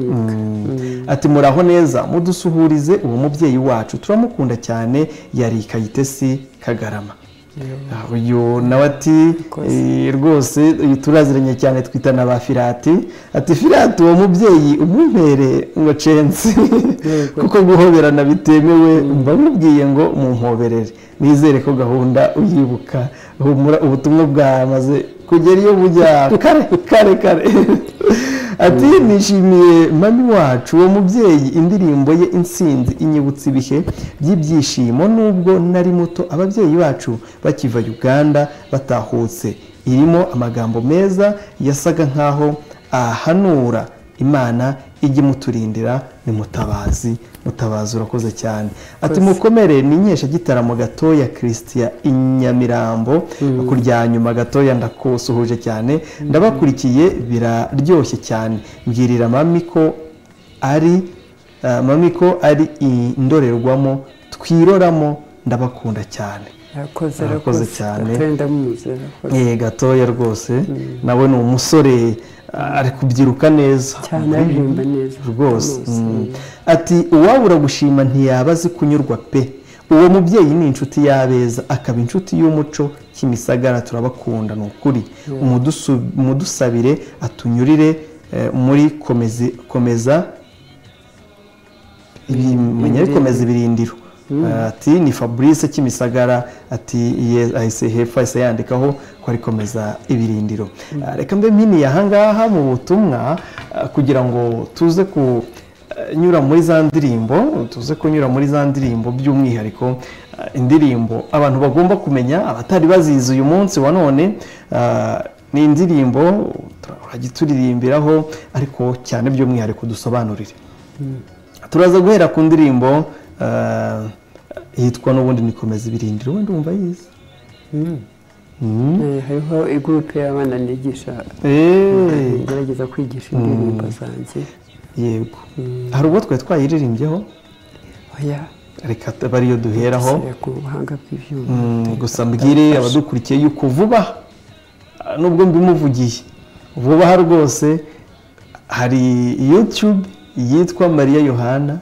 ati muraho neza mudusuhurize uwo mubyeyi wacu turamukunda cyane yari kayitesi kagarama uyu nawe ati rwose turaziranye cyane twitana ba firati ati firati uwo mubyeyi umumpere ngo censi kuko guhoberana bitemewe mbamubwiye ngo mumpoberere nizere ko gahunda uyibuka ubutumwa bwamaze kugera iyo bujya kare kare kare ati nishimiye mami wacu uwo mubyeyi indirimbo ye insinzi inyibutsa ibihe by'ibyishimo nubwo nari muto ababyeyi bacu bakiva uganda batahutse irimo amagambo meza yasaga nk'aho ahanura imana ijya imuturindira ni mutabazi mutabazi urakoze cyane ati mukomere ninkesha gitaramo gatoya christian inyamirambo kurya nyuma gatoya ndakusuhuje cyane ndabakurikiye biraryoshye cyane mbwirira mami ko ari mami ko ari indorerwamo twiroramo ndabakunda cyane arakoze cyane gatoya rwose nawe ni umusore ari kubyiruka neza cyane aririmba neza rwose ati uwabura gushima ntiyaba azi kunyurwa pe uwo mubyeyi ni inshuti y'abeza akaba inshuti y'umuco kimisagara turabakunda ni ukuri umudusabire atunyurire muri komeza komeza ibirindiro ati ni fabrice kimisagara ati ahise hepfo ahise yandikaho ko ari komeza ibirindiro reka mbe mpiniye ahangaha mu butumwa kugira ngo tuze kunyura muri za ndirimbo tuze kunyura muri za ndirimbo by'umwihariko indirimbo abantu bagomba kumenya abatari bazizi uyu munsi wa none ni indirimbo turajya turirimbiraho ariko cyane by'umwihariko dusobanurire turaza guhera ku ndirimbo yitwa n'ubundi nikomeza ibirindiro wenda wumva yize hariho igurupe y'abana nigisha ngerageza kwigisha indirimbo zanjye yego hari ubwo twari twayiririmbyeho reka bariyo duheraho gusa mbwire abadukurikiye yuko vuba nubwo mbimuvugiye vuba rwose hari yutube yitwa mariya yohana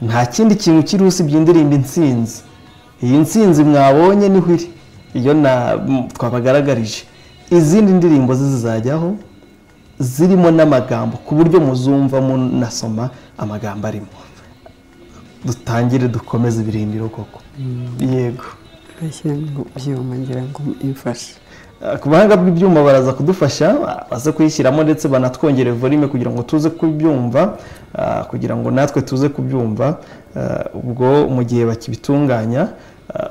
nta kindi kintu kiri usibye indirimbo insinzi iyi nsinzi mwabonye niho iri iyo twabagaragarije izindi ndirimbo ze zizajyaho zirimo n'amagambo ku buryo muzumva munasoma amagambo arimo dutangire dukomeze ibirindiro koko yego ibyuma ngira ngo imfashe ku buhanga bw'ibyuma baraza kudufasha baze kuyishyiramo ndetse banatwongere volume kugira ngo tuze kubyumva kugira ngo natwe tuze kubyumva ubwo mu gihe bakibitunganya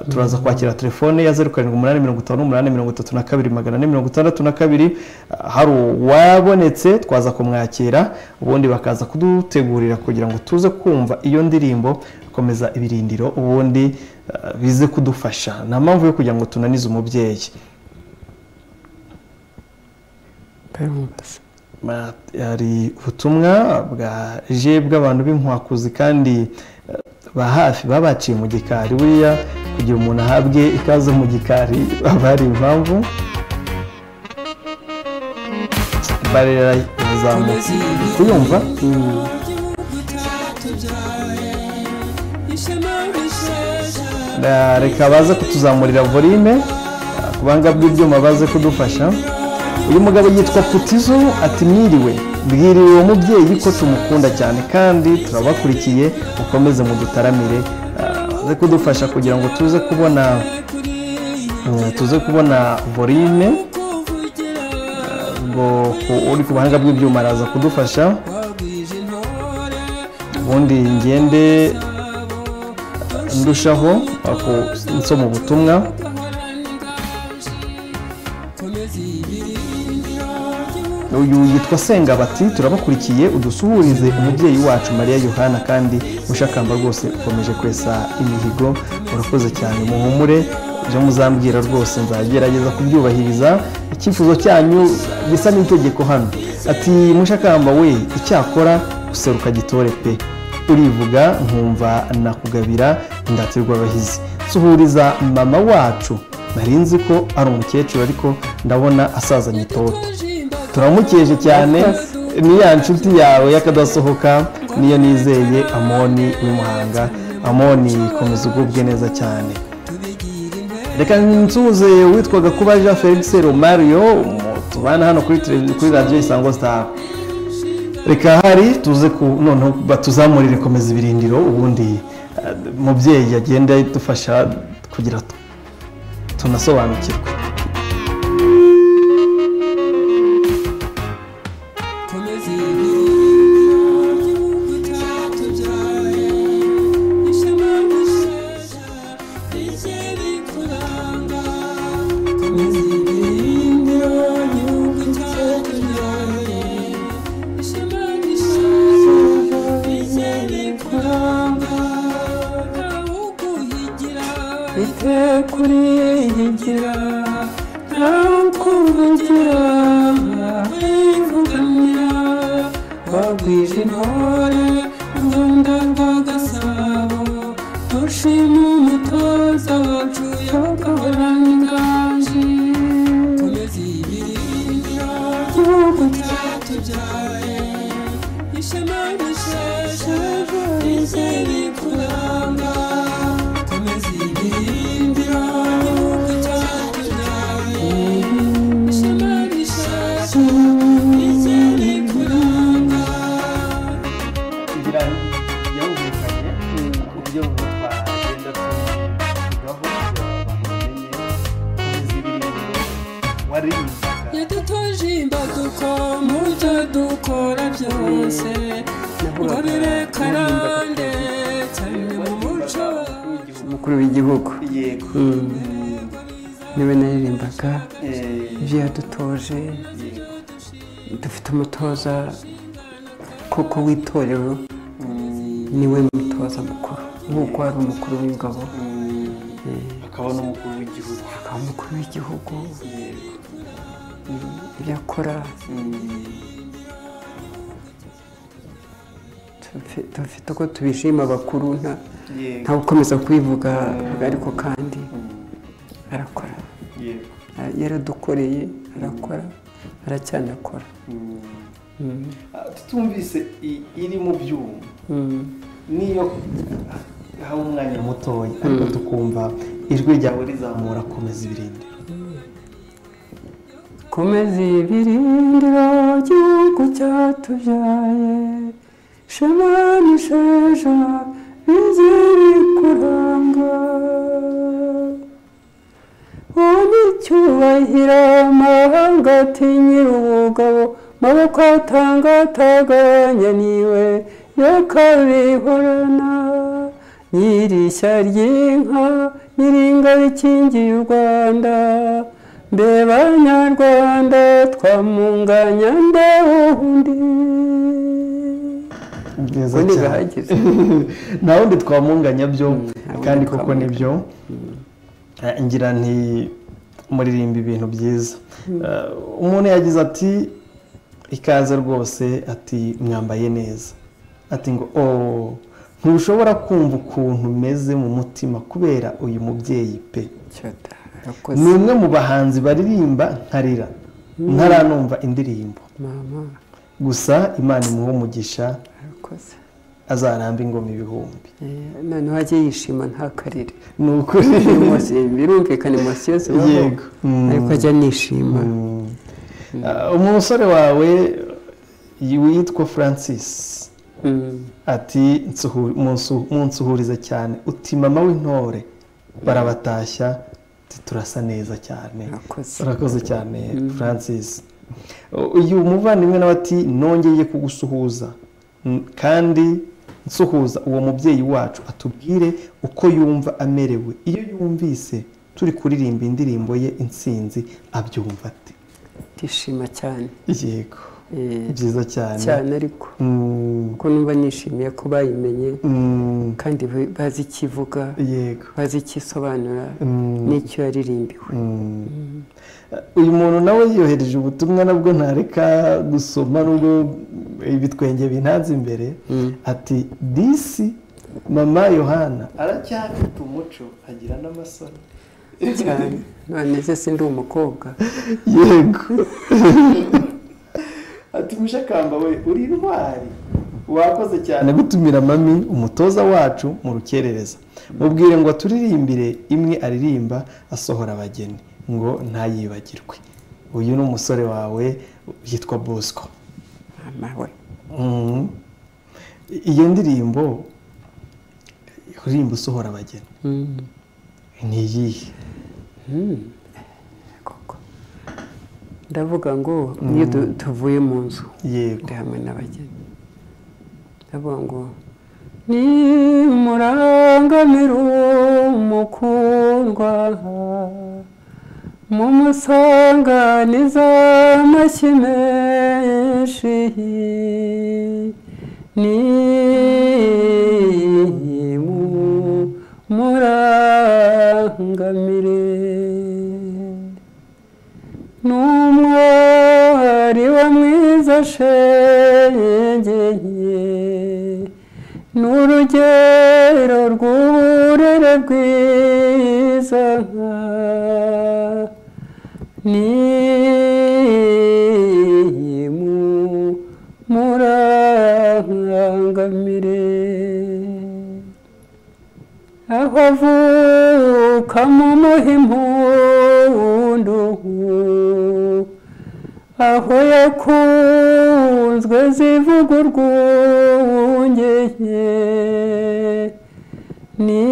turaza kwakira telefone ya zeru karindwi umunani mirongo itanu n'umunani mirongo itatu na kabiri magana ane mirongo itandatu na kabiri hari uwabonetse twaza kumwakira ubundi bakaza kudutegurira kugira ngo tuze kumva iyo ndirimbo komeza ibirindiro ubundi bize kudufasha nta mpamvu yo kugira ngo tunanize umubyeyi hari ubutumwa bwaje bw'abantu b'inkwakuzi kandi ba hafi baba baciye mu gikari buriya kugira umuntu ahabwe ikaze mu gikari baba hari impamvu barera yazamutse kuyumva ishema rishasha reka baze kutuzamurira volime ku buhanga bw'ibyuma baze kudufasha uyu mugabo yitwa putizo ati mwiriwe bwiriwe uwo mubyeyi ko tumukunda cyane kandi turabakurikiye mukomeze mudutaramire baze kudufasha kugira ngo tuze kubona tuze kubona volime ubwo uri ku buhanga bw'ibyuma araza kudufasha ubundi ngende ndushaho nsoma ubutumwa uyu yitwa senga bati turabakurikiye udusuhurize umubyeyi wacu mariya yohana kandi mushakamba rwose ukomeje kwesa imihigo urakoze cyane muhumure ibyo muzambwira rwose nzagerageza kubyubahiriza icyifuzo cyanyu gisa n'itegeko hano ati mushakamba we icyakora useruka gitore pe urivuga nkumva nakugabira ndatirwa abahizi suhuriza mama wacu nari nzi ko ari umukecuru ariko ndabona asazanye itoto turamukeje cyane ni ya nshuti yawe y'akadasohoka niyo nizeye amoni w'imuhanga amoni komeza ugubwe neza cyane reka nsuze witwaga kuba jean felix romario tubana hano kuri radiyo isango star reka hari tuze ku noneho batuzamurire komeza ibirindiro ubundi mubyeyi agenda dufasha kugira tunasobanukirwe umutoza kuko w'itorero niwe mutoza mukuru nk'uko hari umukuru w'ingabo akaba n'umukuru w'igihugu akaba umukuru w'igihugu ibyo akora dufite uko tubishima abakuru nta gukomeza kubivuga ariko kandi arakora yaradukoreye arakora aracyanakora tutumvise iri mu byuma niyo haba umwanya mutoya ariko tukumva ijwi ryawe rizamura komeza ibirindiro komeza ibirindiro gihugu cyatubyaye shema n'isheja biziri kuranga wowe icyubahiro amahanga atinyira ubugabo maboko atanga ataganya niwe yakabihorana nyirishya ry'inka nyiringa rikingiye u rwanda mbe banyarwanda twamunganya ndeho undi neza cyane nta wundi twamunganya byo kandi koko nibyo ngira nti muririmba ibintu byiza umuntu yagize ati ikaze rwose ati mwambaye neza ati ngo ooo ntushobora kumva ukuntu umeze mu mutima kubera uyu mubyeyi pe ni umwe mu bahanzi baririmba nkarira ntaranumva indirimbo gusa imana umugisha azaramba ingoma ibihumbi noneho ajye yishima ntakarire ni ukuri birumvikana emosiyo zibaho Yego. Mm. ariko ajya anishima Ah, umusore wawe witwa francis Mm. ati "Nsuhu- munsu- munsuhurize cyane uti mama w'intore barabatashya uti turasa neza cyane Murakoze. urakoze cyane francis uyu muvandimwe nawe ati nongeye kugusuhuza Mm, kandi nsuhuza uwo mubyeyi wacu atubwire uko yumva amerewe iyo yumvise turi kuririmba indirimbo ye intsinzi abyumva ati ndishima cyane yego Eh, byiza cyane cyane ariko Mm, kuko numva nishimiye ko bayimenye mm, kandi ba- bazi icyo ivuga yego bazi icyo isobanura Mm. n'icyo yaririmbiwe uyu muntu nawe yohereje ubutumwa nabwo ntareka gusoma nubwo ibitwenge bintanze imbere ati disi mama yohana aracyafite umuco agira n'amasaro cyane none se sindi umukobwa yego ati mushakamba we uri intwari wakoze cyane gutumira mami umutoza wacu mu rukerereza mubwire ngo aturirimbire imwe aririmba asohora abageni ngo ntayibagirwe uyu ni umusore wawe yitwa bosco mama we Mhm. iyo ndirimbo uririmba usohora abageni Mm. ni iyihe Mm. koko ndavuga ngo iyo du- tuvuye mu nzu yego ndi hamwe n'abageni ndavuga ngo nimurangamira umukundwa mumusanganiza amashyi menshi nimurangamire n'umwari wa mwiza shengeye n'urugero rw'uburere bwiza nka ni mu murangamire aho avuka mu muhimpundu aho yakunzwe zivuga urwungeye ni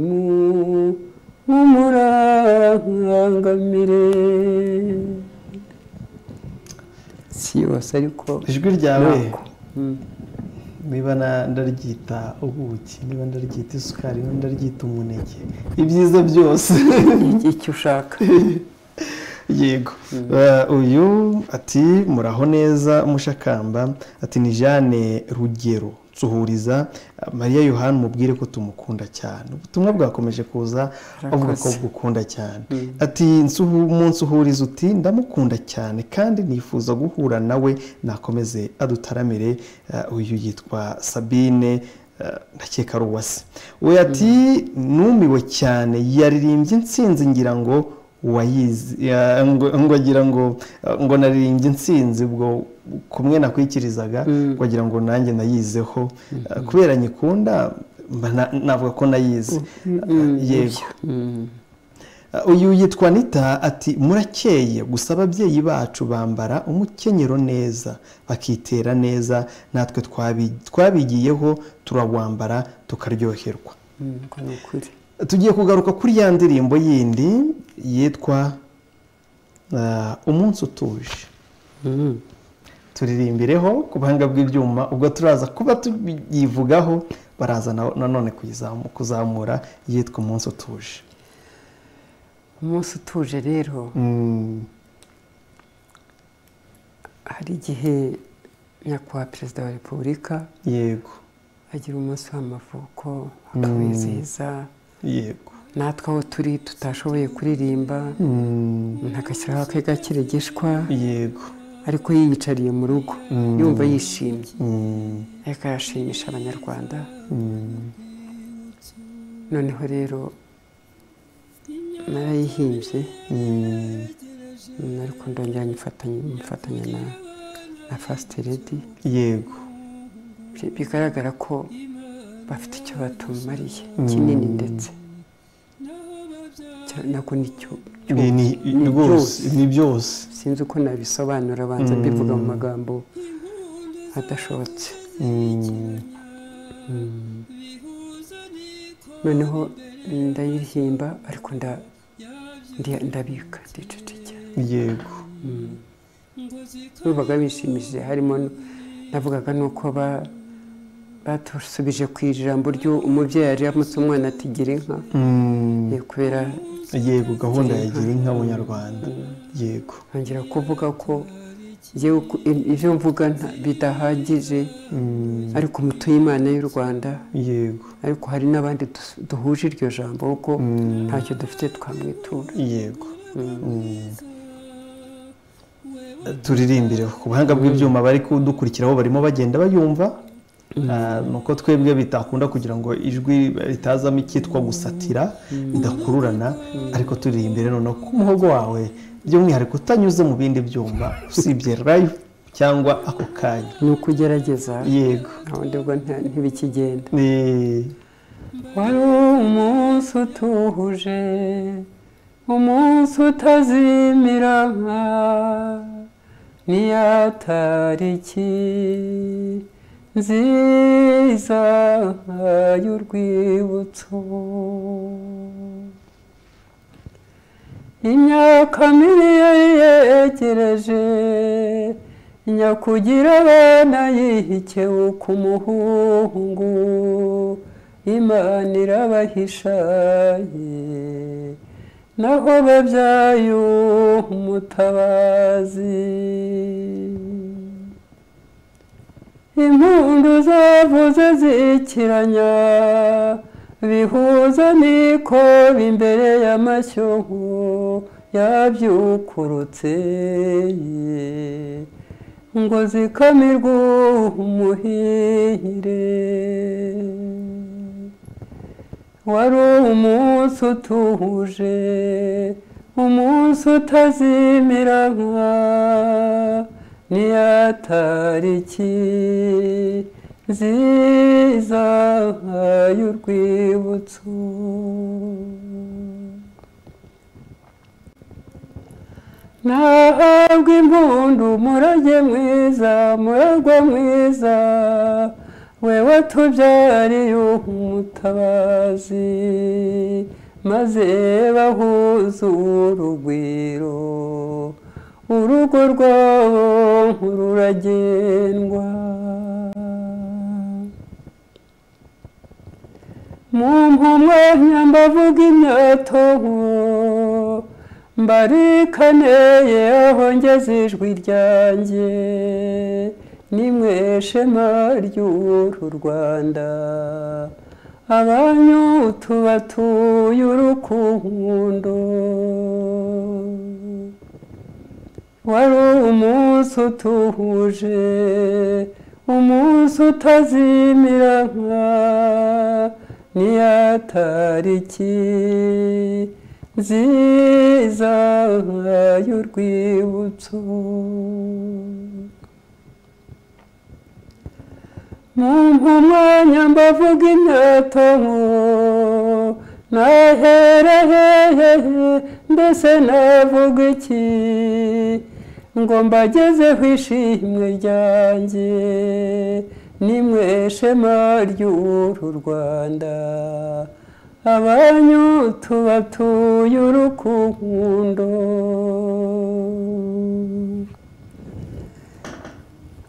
mu umurangamire si yose ariko ijwi ryawe nako. Mm. niba na- ndaryita ubuki niba ndaryita isukari niba ndaryita umuneke ibyiza byose icyo ushaka yego Eh, uyu ati muraho neza mushakamba ati ni jane rugero nsuhuriza eh, mariya yohani mubwire ko tumukunda cyane ubutumwa bwakomeje kuza avuga ko Murakoze. bugukunda cyane ati "Nsuhu- umunsi uhuriza uti ndamukunda cyane kandi nifuza guhura nawe nakomeze adutaramire Eh, uyu yitwa sabine eh, ndakeka ari uwase we ati numiwe cyane yaririmbye intsinzi ngira ngo wayizi ya- ngo ngo agira ngo eh, ngo naririmbye intsinzi ubwo kumwe nakwikirizaga ngo agira ngo nanjye nayizeho Eh, kubera nyikunda mba na- navuga ko nayize Eh, yego Uh, uyu yitwa nita ati murakeye gusa ababyeyi bacu bambara umukenyero neza bakitera neza natwe twabi- twabigiyeho turawambara tukaryoherwa Mm, ubwo ni ukuri tugiye kugaruka kuri ya ndirimbo yindi yitwa uh, umunsi utuje turirimbireho ku buhanga bw'ibyuma ubwo turaza kuba tuyivugaho baraza na- nanone kuyizamu- kuzamura yitwa umunsi utuje umunsi utuje rero Mm, hari igihe nyakubahwa perezida wa repubulika yego agira umunsi w'amavuko akawizihiza yego natwe aho turi tutashoboye kuririmba Mm, umuntu agashyiraho ake gakiregeshwa yego ariko yiyicariye mu rugo yumva yishimye Mm, ariko arashimisha abanyarwanda mm, noneho rero narayihimbye mm, Mm, ariko ndongera nyifatanya nyifatanya na na fasiti redi yego bigaragara ko bafite icyo batumariye kinini ndetse nako nicyo Ni- ni- ni rwose ni byose sinzi uko nabisobanura abanza mbivuga mu magambo adashobotse Mm, noneho ndayihimba ariko nda- ndi- ndabika ndicecekera yego numvaga bishimishije harimo no- navugaga nuko ba- batusubije ku ijambo ryo umubyeyi yari yamutse umwana ati gira inka Mm, Eh, kubera yego gahunda ya gira inka munyarwanda yego nongera kuvuga ko njyewe uko- i- ibyo mvuga nta- bidahagije Mm, ariko mutuye imana y'u rwanda yego ariko hari n'abandi dus- duhuje iryo jambo kuko Mm. ntacyo dufite twamwitura yego Mm. turirimbire ku buhanga bw'ibyuma bari kudukurikiraho barimo bagenda bayumva Ah, ni uko twebwe bitakunda kugira ngo ijwi ritazamo icyitwa gusatira ridakururana ariko turirimbire noneho ku muhogo wawe by'umwihariko utanyuze mu bindi byumba usibye live cyangwa ako kanya ni uko ugerageza yego ahandi ubwo nta- ntibikigenda ni wari umunsi utuje umunsi utazimira nka niya tariki nziza y'urwibutso imyaka miliyari yegereje nyakugira abana yihike ku muhungu imana irabahishaye naho babyaye umutabazi impundu zavuze zikiranya bihuza niko imbere y'amashyo yabyukurutse ngo zikamirwe umuhire wari umunsi utuje umunsi utazimira nka niya tariki nziza y'urwibutso nahabwa impundu murage mwiza muragwa mwiza we watubyariye umutabazi maze bahuze urugwiro urugo rwabo ruragendwa mu mpumwe nyambavuga imyato mbarikaneye aho ngeze ijwi ryanjye nimwe shema ry'uru rwanda abanyu tubatuye urukundo wari umunsi utuje umunsi utazimira nka niya tariki nziza y'urwibutso mu mpumanya mbavuga inyato nahere hehe mbese navuga iki ngo mbagezeho ishimwe ryanjye nimwe shema ry'uru rwanda abanyu tubatuye urukundo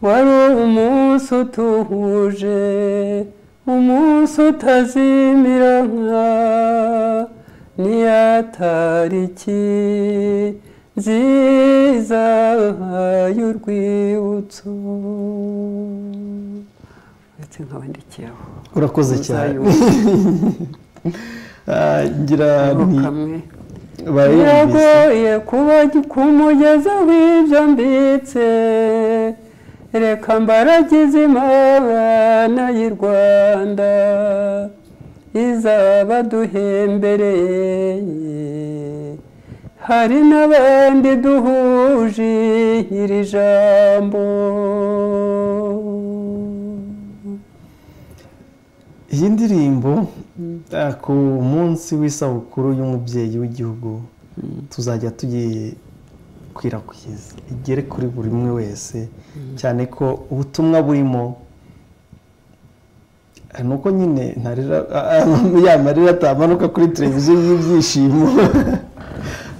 wari umunsi utuje umunsi utazimira nka niya tariki nziza y'urwibutso uretse nkabandikiraho urakoze cyane Ah, ngira Ako nti kamwe barayumvise biragoye kuba kumugeza w'ibyo mbitse reka mbaragize imana y'i rwanda izabaduhembereye hari n'abandi duhuje nyiri jambo iyi ndirimbo ku munsi w'isabukuru y'umubyeyi w'igihugu tuzajya tuyikwirakwiza igere kuri buri umwe wese cyane ko ubutumwa burimo nuko nyine ya marira atamanuka kuri televiziyo y'ibyishimo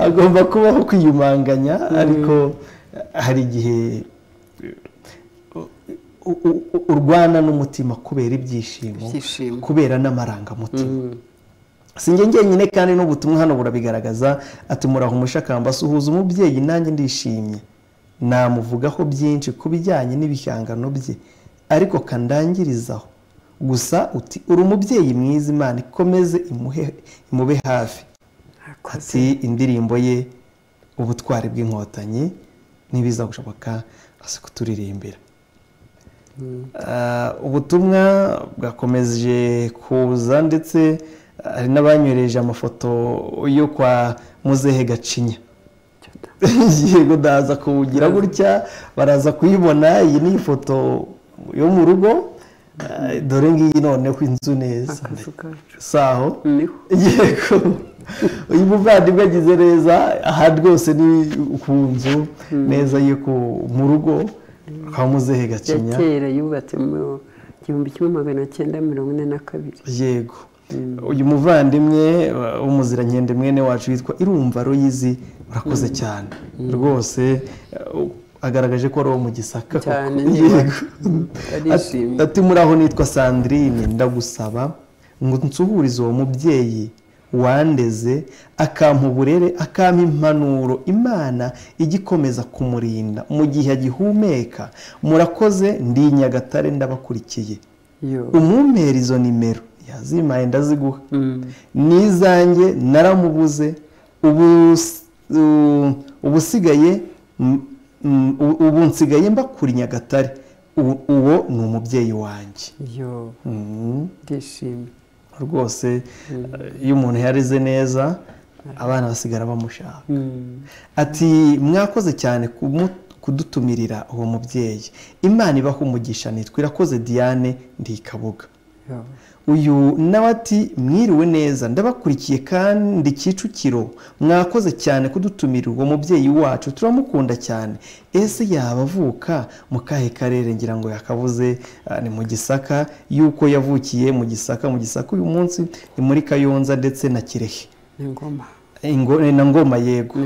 agomba kubaho kwiyumanganya ariko hari igihe urwana n'umutima kubera ibyishimo kubera n'amarangamutima sinjye ngenyine kandi n'ubutumwa hano burabigaragaza ati muraho umushakamba suhuza umubyeyi nanjye ndishimye namuvugaho byinshi ku bijyanye n'ibihangano bye ariko kandangirizaho gusa uti uri umubyeyi mwiza imana ikomeze imube hafi ati indirimbo ye ubutwari bw'inkotanyi ntibiza gushoboka kuturirimba ubutumwa bwakomeje kuza ndetse hari n'abanyoreje amafoto yo kwa muzehe gacinya yego ndaza kuwugira gutya baraza kuyibona iyi ni ifoto yo mu rugo dore ngiyi noneho inzu neza saho yego uyu muvandimwe agize neza aha rwose ni ku nzu neza yo mu rugo kwa muzehe gacinya kera yubatse mu gihumbi kimwe magana cyenda mirongo ine na kabiri yego uyu muvandimwe w'umuziranyendi mwene wacu witwa irumva royizi urakoze cyane rwose agaragaje ko ari uwo mu gisaka ati muraho nitwa sandrine ndagusaba ngo nsuhurize uwo mubyeyi wandeze akampa uburere akampa impanuro imana ijya ikomeza kumurinda mu gihe agihumeka murakoze ndi nyagatare ndabakurikiye umumpera izo nimero yazimaye ndaziguha n'izanjye naramubuze ubusigaye ubu nsigaye mbakuri nyagatare uwo ni umubyeyi wanjye ndishimye rwose iyo umuntu yareze neza abana basigara bamushaka ati mwakoze cyane kudutumirira uwo mubyeyi imana ibaho umugisha nitwa irakoze diane ndikabuga uyu nawe ati mwiriwe neza ndabakurikiye kandi kicukiro mwakoze cyane kudutumira uwo mubyeyi wacu turamukunda cyane ese yaba avuka mu kahe karere ngira ngo yakabuze ni mu gisaka yuko yavukiye mu gisaka mu gisaka uyu munsi ni muri kayonza ndetse na kirehe na ngoma yego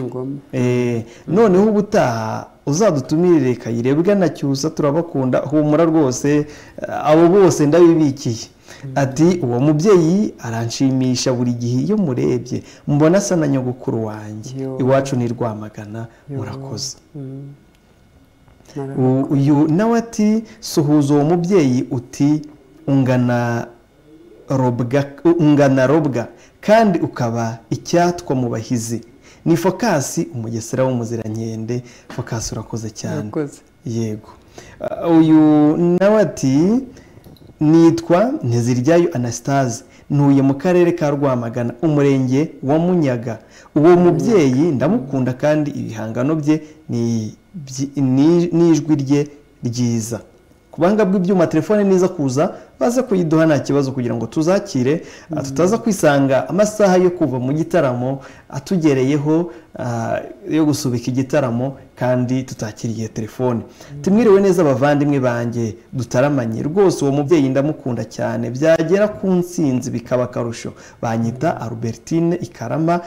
noneho ubutaha uzadutumirire kayirebwa na cyusa turabakunda humura rwose abo bose ndabibikiye ati uwo mubyeyi aranshimisha buri gihe iyo murebye mbona asa na nyogokuru wanjye iwacu ni rwamagana murakoze uyu nawe ati suhuza uwo mubyeyi uti ungana ungana robwa kandi ukaba icyatwa mu bahizi ni fokasi umugesera w'umuziranyendi fokasi urakoze cyane yego uyu nawe ati nitwa ntiziryayo anasitaze ntuye mu karere ka rwamagana umurenge wa munyaga uwo mubyeyi ndamukunda kandi ibihangano bye n'ijwi rye ryiza ku banga bw'ibyuma telefone niza kuza baze kuyiduha nta kibazo kugira ngo tuzakire tutaza kwisanga amasaha yo kuva mu gitaramo atugereyeho yo gusubika igitaramo kandi tutakiriye telefone tumwiriwe neza abavandimwe banjye dutaramanye rwose uwo mubyeyi ndamukunda cyane byagera ku nsinzi bikaba akarusho banyita albertine ikarama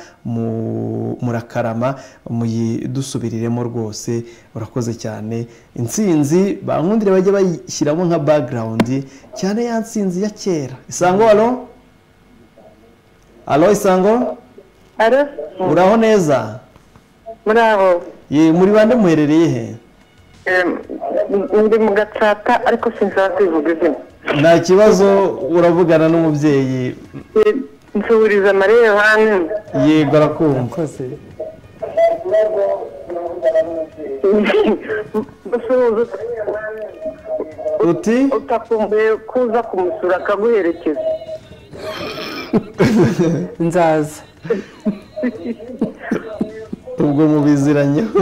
murakarama muyidusubiriremo rwose urakoze cyane insinzi bankundire bajya bayishyiramo nka bagirawundi cyane ya nsinzi ya kera isango alo alo isango uraho neza muraho ye muri bande muherereye he ndi mu gatsata ariko sinzaba kwivuga izina nta kibazo uravugana n'umubyeyi nsuhuriza amarebe hano yego arakumva uti utakumbuye kuza kumusura akaguherekeza nzaza ubwo mubiziranyeho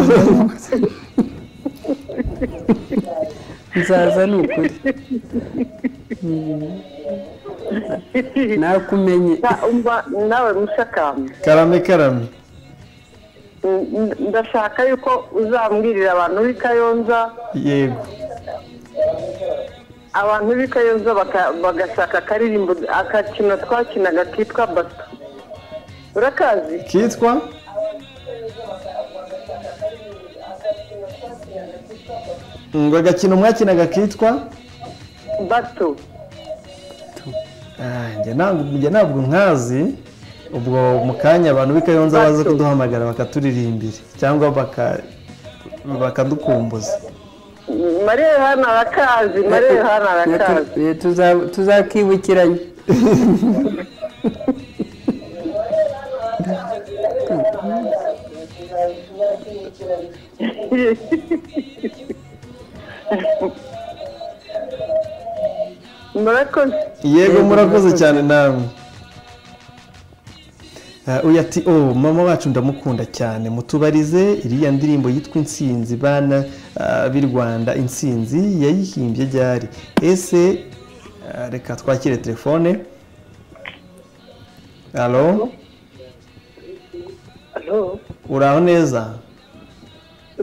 nzaza ni ukuri nakumenye Na- umva nawe mushakamba karame karame N- n- ndashaka yuko uzambwirira abantu b'i kayonza yego abantu b'i kayonza baka- bagashaka akaririmbo agakino twakinaga kitwa bato urakazi kitwa ngo agakino mwakinaga kitwa bato Ah, njye ntabwo njye ntabwo nkazi ubwo mu kanya abantu b'i Kayonza baza Bato. kuduhamagara bakaturirimbira cyangwa baka bakadukumbuza mariya yohana arakazi mariya yohana arakazi Eh, tuza- tuzakibukiranya murakoze yego Yego, murakoze murakoze. cyane namwe Ah, uyu ati oh mama wacu ndamukunda cyane mutubarize iriya ndirimbo yitwa insinzi bana ah, b'i rwanda insinzi yayihimbye ryari ese ah, reka twakire telefone halo Alo, uraho neza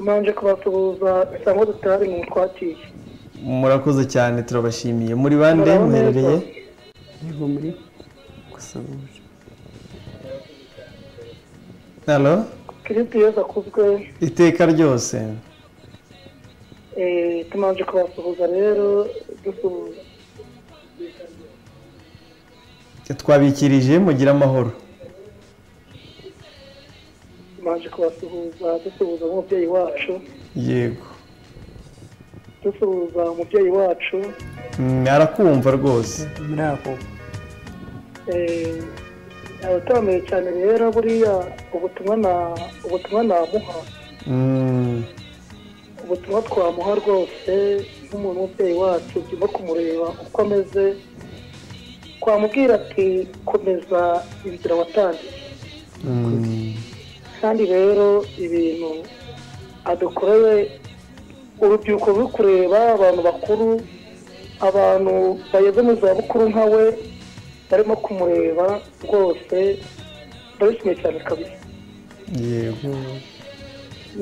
manje kubasuhuza isango tutari mu twatiye murakoze cyane turabashimiye muri bande Muraho neza. muherereye yego muri gusuhuje halo kiripi yesu akuzwe iteka ryose eh, tumanje kubasuhuza rero dusuhuza twabikirije mugire amahoro tumanje kubasuhuza dusuhuza nk'umubyeyi wacu yego dusuhuza umubyeyi wacu Mm, arakumva rwose muri aho eh, abatamenye cyane rero buriya ubutumwa na ubutumwa namuha Mm, ubutumwa twamuha rwose nk'umuntu w'umubyeyi wacu tugomba kumureba uko ameze twamubwira ati komeza inzira watangiye mm, kandi rero ibintu adukorewe urubyiruko ruri kureba abantu bakuru abantu bageze mu zabukuru nka we barimo kumureba rwose ndabishimiye cyane kabisa yego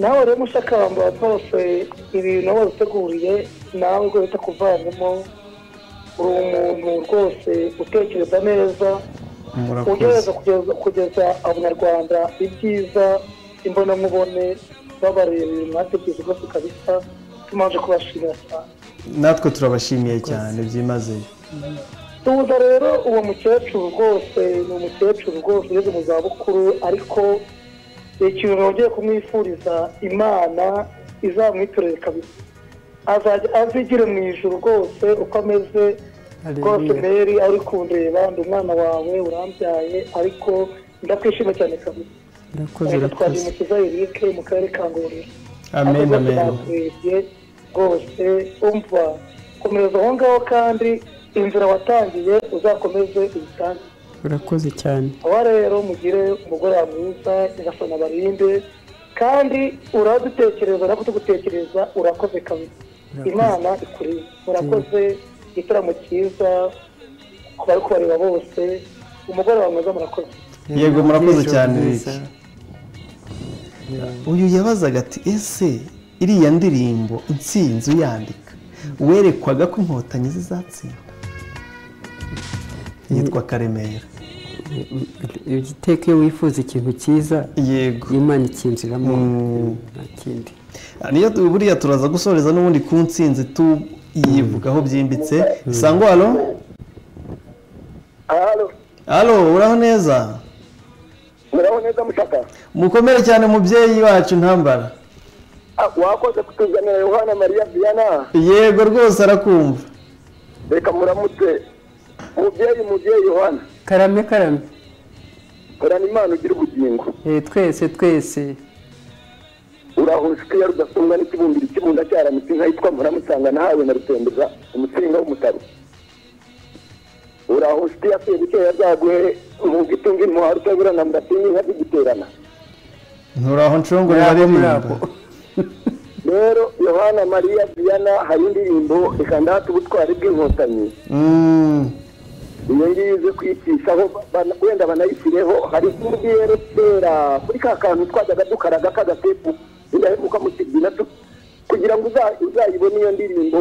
nawe rero mushakamba rwose ibintu aho wabiteguriye nawe rwose utakuvangamo uri umuntu rwose utekereza neza ugerageza murakoze kugeza kugeza abanyarwanda ibyiza imbonankubone babareba ibintu mwatekereje rwose kabisa tumanje kubashimira cyane natwe turabashimiye cyane byimazeyo tuza rero uwo mukecuru rwose ni umukecuru rwose ugeze mu zabukuru ariko ikintu nongeye kumwifuriza imana izamwitorere kabisa azajya azigire mu ijoro rwose uko ameze rwose Hallelujah. meri aho uri kundeba ndi umwana wawe urambyaye ariko ndakwishima cyane kabisa urakoze reka urakoze twagimukiza erike mu karere ka ngororero amen amen bakurebye rwose umva komereza aho ngaho kandi inzira watangiye uzakomeze uyitange urakoze cyane aba rero mugire umugore mwiza nyagasana barinde kandi uradutekereza no kutugutekereza urakoze kabisa Urakoze. imana ikurinde murakoze igitaramo cyiza ku bari kubareba bose umugore wawe mwiza murakoze Yego, murakoze Ijoro cyane, ryiza. Rick. uyu yabazaga ati ese iriya ndirimbo insinzi uyandika werekwaga ko inkotanyi zizatsindwa yitwa karemera iteka iyo wifuza ikintu cyiza yego imana ikinjiramo Mm. nta kindi niyo tu- buriya turaza gusoreza n'ubundi ku nsinzi tuyivugaho byimbitse isango halo halo uraho neza muraho neza mushaka mukomere cyane mubyeyi wacu ntambara Ah, wakoze kutuzanira yohana mariya viyana yego rwose arakumva reka muramutse mubyeyi mubyeyi yohana karame karame horana imana ugira ubugingo Eh, twese twese urahuje ukiya rudasumbwa n'ikibumbiro ikibunda cyaramutse inka yitwa muramusanga nahawe na rutembeza umutsinga w'umutaro urahuje ukiya se bikeya zaguhe mu gitunga impuha rutabura na murasinga inka zigiterana nturaho nshongore baririmba rero yohana mariya diana hari indirimbo reka ndahate ubutwari bw'inkotanyi Mm. iyo ngiyo izi kwicishaho bana- wenda banayishyireho hari ikindi rero kera kuri ka kantu twajyaga dukaraga k'agatepu indahemuka mu kigina tu- kugira ngo uza- uzayibone iyo ndirimbo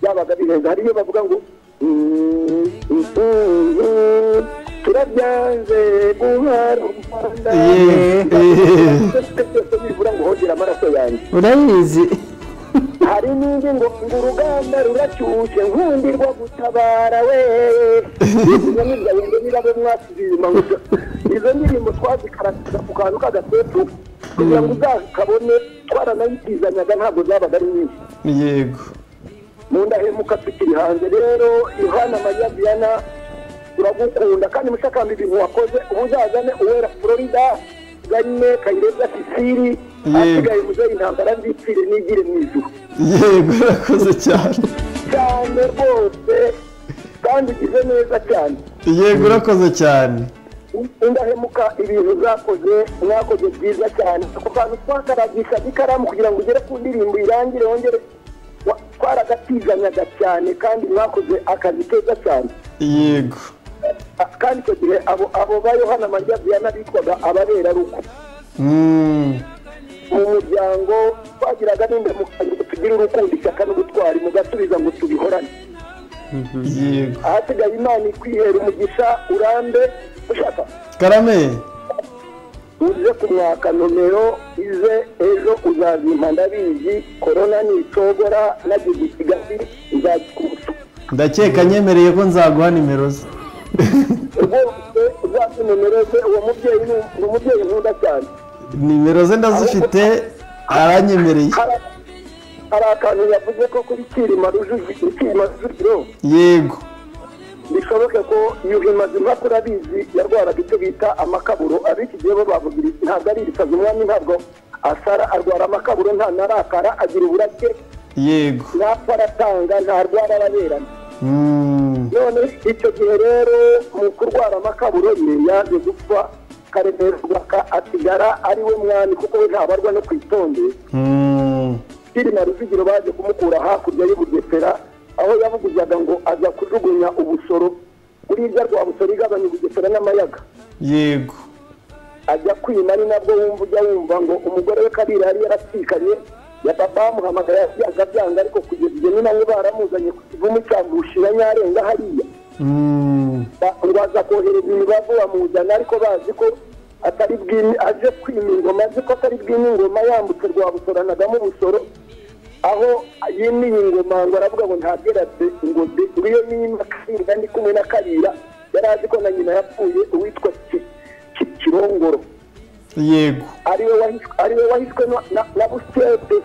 byabaga bihenze hari iyo bavuga ngo "Mm, mm, mm, turabyanze guhara u Rwanda." Eh, eh. byose bibura ngo hongere amaraso yanjye urayizi hari n'indi ngo ngo urugamba ruracyushye nkundirwa gutabara we izo ni ibya bindi niba bo mwatuzirima ngo izo ndirimbo twazikarataga ku kantu k'agasetu kugira ngo uzakabone twaranayitizanyaga ntabwo zabaga ari nyinshi yego mu ndahemuka tukiri hanze rero yohana mariya diana turagukunda kandi mushakamba ibintu wakoze ubu uzazane uwera florida ganye kayirebwa sisiri Yego. asigaye muzeyi intambara nzipfire nigire mu ijuru yego urakoze cyane cyane rwose kandi ugize neza cyane yego urakoze cyane indahemuka ibintu zakoze mwakoze byiza cyane ako kantu twakaragishaga ikaramu kugira ngo ugere ku ndirimbo irangire wongere wa- twaragatizanyaga cyane kandi mwakoze akazi keza cyane yego A- kandi icyo gihe abo abo ba yohana mariya diana bitwaga ababerarugo Mm. mu muryango twagiraga n'indahemuka ngo tugire urukundo ishyaka n'ubutwari mugasubiza ngo tubihorane yego ahasigaye imana ikwihera umugisha urambe ushaka karame uze kumwaka nomero ize ejo uzazimpa ndabizi korona nicogora nagize ikigali nzagikuruta ndakeka nyemereye ko nzaguha nimero ze rwose uzampa nomero ze uwo mubyeyi ni- ni umubyeyi nkunda cyane nimero ze ndazifite aranyemereye Hari- hari akantu yavuze ko kuri kirima Rujugi- kirima rujugiro yego bishoboke ko yuhi mazima turabizi yarwaraga icyo bita amakaburo ab'iki gihe bo bavugira iti, ntabwo ari ibisazi umwami ntabwo asara arwara amakaburo nta narakara agira uburake yego ntapfa aratanga ntarwara araberana Mm. none icyo gihe rero mu kurwara amakaburo ye yaje gupfa karemera rwaka asigara ari we mwami kuko we ntabarwa no ku itonde Mm. kirima rujugiro baje kumukura hakurya y'ubugesera aho yavuguzaga ngo aza kujugunya ubusoro kuri irya rwa busoro igabanya ubugesera n'amayaga yego ajya kwima ari nabwo wumva ujya wumva ngo umugore we kabiri yari yaratsikanye ya papa bamuhamagara byanga byanga ariko kugeza igihe nyine bamwe baramuzanye ku kivumu cya mbushira nyarenga hariya Mm. Ba- ngo aza kohereza imibavu bamuzana ariko bazi ko atari bwimi aje kwima ingoma azi ko atari bwima ingoma yambutse rwabusoranagamo ubusoro aho yimiye ingoma ngo aravuga ngo ntabyeratse ngo de ngo iyo nima karinda ndi kumwe na karira yari azi ko na nyina yapfuye uwitwa Ki- Ki- kirongoro yego ariwe wahishwe ariwe wahishwe na- na- na busyete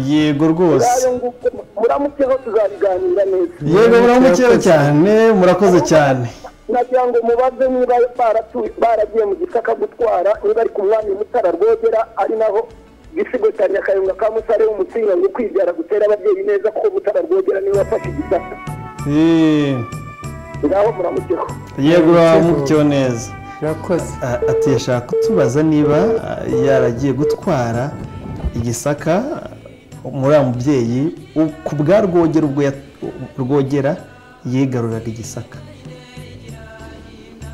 yego rwose ngayo nguko muramukeho tuzabiganira neza yego muramukera cyane murakoze cyane nagira ngo mubaze niba baratu- baragiye mu gisaka gutwara niba ari ku mwami mutara rwogera ari naho igisigo cya nyakayonga ka musare w'umutsinga ngo kwibyara gutera ababyeyi neza kuko mutara rwogera niwe wafashe igisaka Eh, ngaho muramukeho yego uramukira neza urakoze A- ati yashaka kutubaza niba ah, yaragiye gutwara igisaka ah, muri uriya mubyeyi u- ku bwa rwogera ubwo ya- rwogera yigaruraga igisaka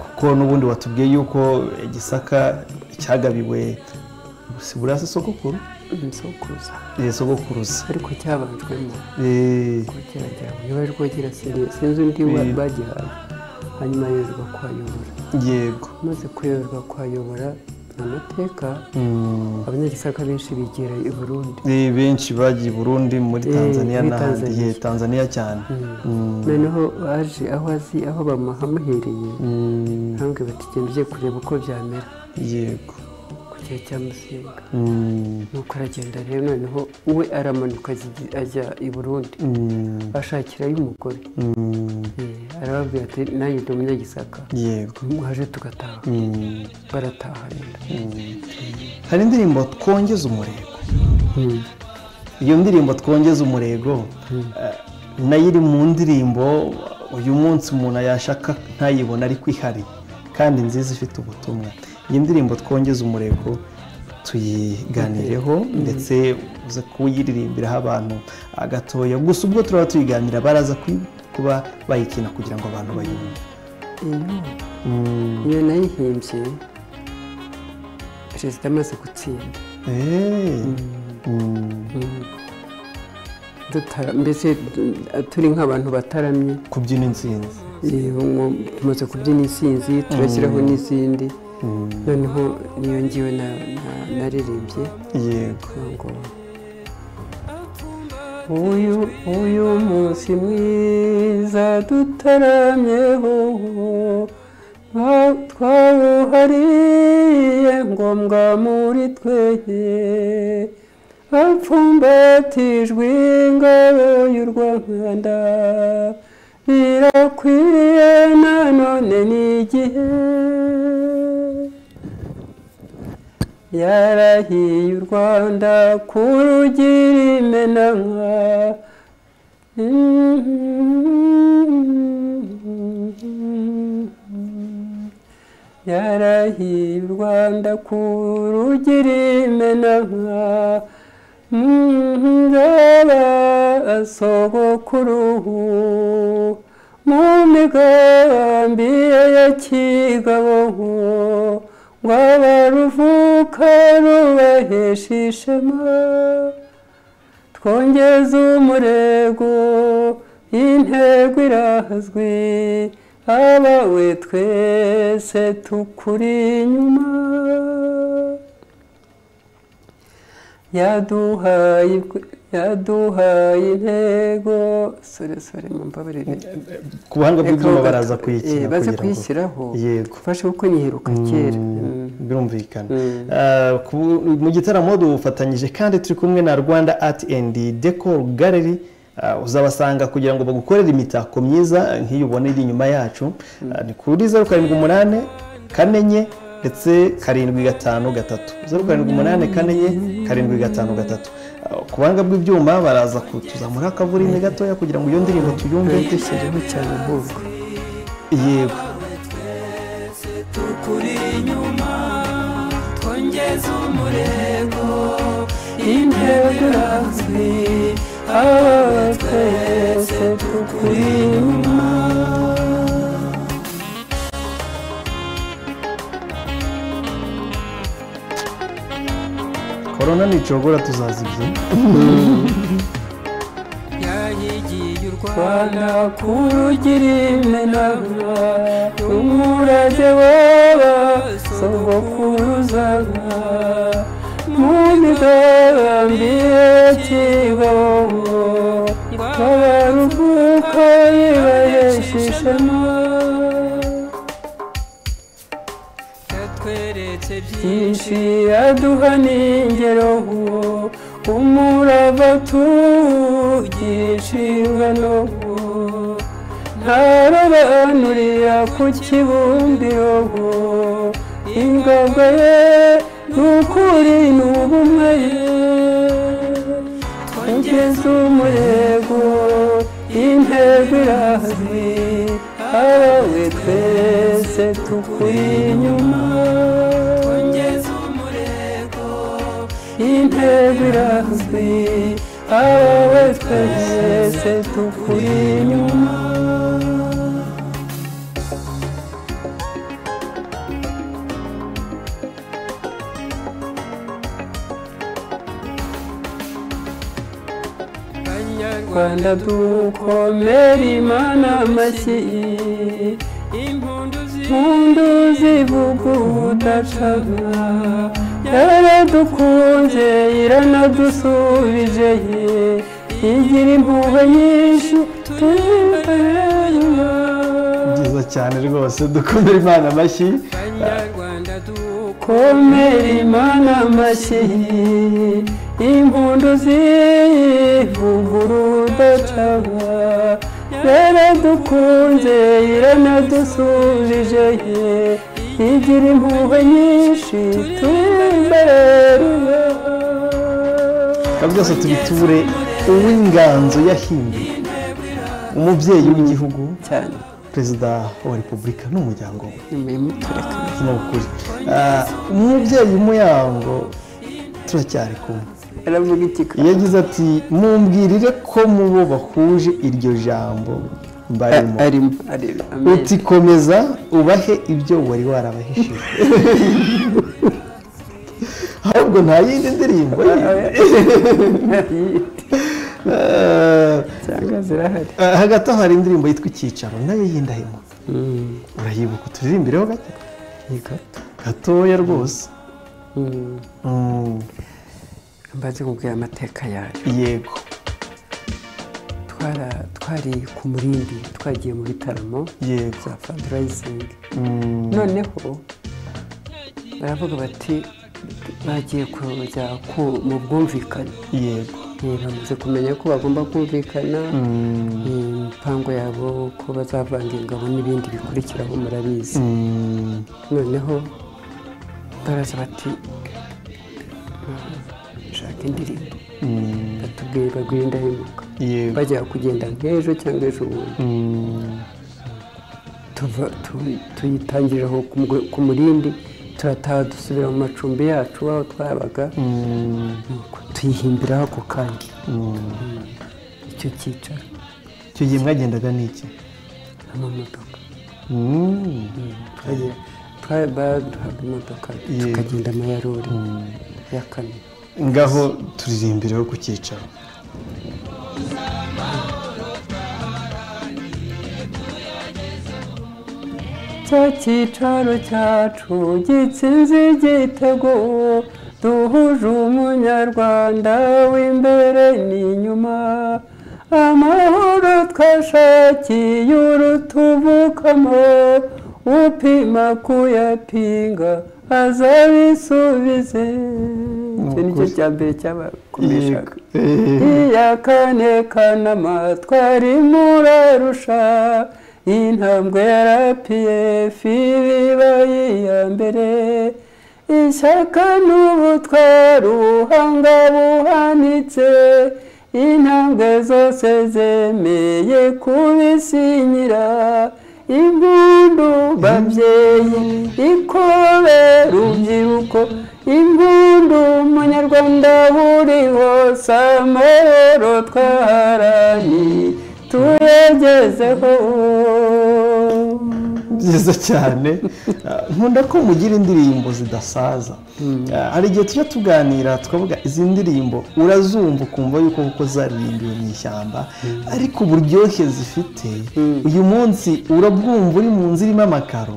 kuko n'ubundi watubwiye yuko igisaka cyagabiwe siburasi sogokuru sokuruza eh, sogokuruza ariko cyabanjwemo Eh, rwogera ryawe niba ari rwogera sinzi- sinzi undi wa- Mm. bagihaye hanyuma yoherwa kuhayobora yego amaze kuyoberwa kuhayobora amateka Mm. abanyagisaka benshi bigira i burundi Eh, benshi bagiye i burundi muri Eh, tanzania muri n'ahandi Tanzania. Eh, tanzania cyane Mm. noneho aje aho azi aho bamuhamuhereye Mm, ntambwe bati genda ugiye kureba uko byamera yego ku gihe cya musinga Mm, nuko aragenda rero noneho we aramanuka ajya- ajya i burundi mm, ashakirayo umugore mm, Eh, arababwira ati nanjye ndi umunyagisaka yego mwaje tugataha Mm, barataha rero mm. hari indirimbo twongeze umurego iyo ndirimbo twongeze umurego eh, nayo iri mu ndirimbo uyu munsi umuntu yashaka ntayibona ariko ihari kandi nziza ifite ubutumwa iyi ndirimbo twongeze umurego tuyiganireho ndetse uza kuyiririmbiraho abantu gatoya gusa ubwo turaba tuyiganira baraza kuba bayikina kugira ngo abantu bayumve iyo nayihimbye perezida amaze gutsinda mbese turi nk'abantu bataramye kubyina insinzi tumaze kubyina insinzi turashyiraho n'izindi noneho niyo ngiwe naririmbye yego ngo uyu uyu munsi mwiza dutaramyeho twawuhariye ngombwa muri twege bapfumbatijwe ingabo y'u rwanda birakwiriye nanone n'igihe yarahiye u rwanda ku rugira imenanwa yarahiye u rwanda ku rugira imenanwa ngaba sogokuruhu mu migambi ya kigabo ngwaba ruvuka rubahesha ishema twongeze umurego intego irazwi abawe twese tukuri inyuma yaduhaye yaduhaye intego sore sore mu mbabarire ku buhanga bw'ibyuma baraza kuyikina baza kuyishyiraho yego fasha kuko niheruka kera birumvikana mu gitaramo dufatanyije kandi turi kumwe na rwanda ati endi deco galeri uzabasanga kugira ngo bagukorere imitako myiza nk'iyo ubona iri inyuma yacu ni kuri zeru karindwi umunani kane enye ndetse karindwi gatanu gatatu zeru karindwi umunani kane enye karindwi gatanu gatatu ku buhanga bw'ibyuma baraza kutuzamura akavurine gatoya kugira ngo iyo ndirimbo tuyumve dushyireho cyane ahubwo yego tukuri inyuma twongeze umurego intego irazwi aho twese tukuri inyuma korona nicogora tuzazibye yayigiye u rwanda rwanda ku rugira imenanwa umurage waba sogokuruzana mu migambi y'ikibongo abaruhuka yibahesha ishema yatweretse byinshi byinshi aduha n'ingero umurava tugishingano ntarobanurira ku kibumbiro ingabwa ye n'ukuri n'ubumwe ye twongeze umurego intego irazwi abawe twese tukuri inyuma twongeze umurego intego irazwi abawe twese tukuri inyuma abanyarwanda rwanda dukomere imana amashyi impundu impundu zivuga ubudacana yaradukunze iranadusubije ye igira impuhwe nyinshi turimbere byiza cyane rwose dukomere imana amashyi z'abanyarwanda duko komera imana amashyi impundu zivuguru udacana yaradukunze iranadusubije ye igira impuhwe nyinshi turi imbere reka byose tubiture uw'inganzo yahinduye umubyeyi w'igihugu cyane perezida wa repubulika n'umuryango we nyuma y'imutureka ni ukuri Ah, umubyeyi w'umuyango turacyari kumwe aravuga iki ka yagize ati mumbwirire ko mu bo bahuje iryo jambo barimo arimo arimo uti komeza ubahe ibyo wari warabahishije ahubwo nta yindi ndirimbo Eh, cyangwa zirahari eh, hagati aho hari indirimbo yitwa icyicaro nayo y'indahemuka urayibuka turirimbireho gato ni gato gatoya rwose Mm. Mm, mbaze kubwira amateka yayo yego twara twari ku murindi twagiye mu bitaramo yego bya fandirayizingi Mm, noneho baravuga bati bagiye kujya ku- mu bwumvikane yego Eh, bamaze kumenya ko bagomba kumvikana Mm, imipango yabo ko bazavanga ingabo n'ibindi bikurikiraho murabizi mm, noneho baraza bati shaka indirimbo mm, batubwiye bagwira indahemuka yego bajya kugenda nk'ejo cyangwa ejo bundi Mm, tuva- tu- tuyitangirira aho ku mwe- ku murindi turataha dusubira mu macumbi yacu aho twabaga mm, nuko tuyihimbiraho ako kanya mm. icyo cyicaro icyo gihe mwagendaga n'iki amamodoka Mm, Twagiye- twa- baduhaga imodoka Yego. tukagenda amayarori ya kane ngaho turirimbireho ku cyicaro cya cyicaro cyacu gitsinze igitego duhuje umunyarwanda w'imbere n'inyuma amahoro twashakiye urutuvukamo upima kuyapinga azabisubize icyo ni cyo cya mbere cyabakomeshaga iya kane kanama twari murarusha intambwe ya rapiyefu ibibaye iya mbere ishyaka n'ubutwari ubuhanga buhanitse intambwe zose zemeye kubisinyira impundu babyeyi ikobe rubyiruko impundu munyarwanda buri hose amahoro twaharaniye tuyagezeho byiza cyane Ah, nkunda ko mugira indirimbo zidasaza Ah, hari igihe tujya tuganira tukavuga izi ndirimbo urazumva ukumva yuko kuko zaririmbiwe mu ishyamba ariko uburyohe zifite uyu munsi urabwumva uri mu nzu irimo amakaro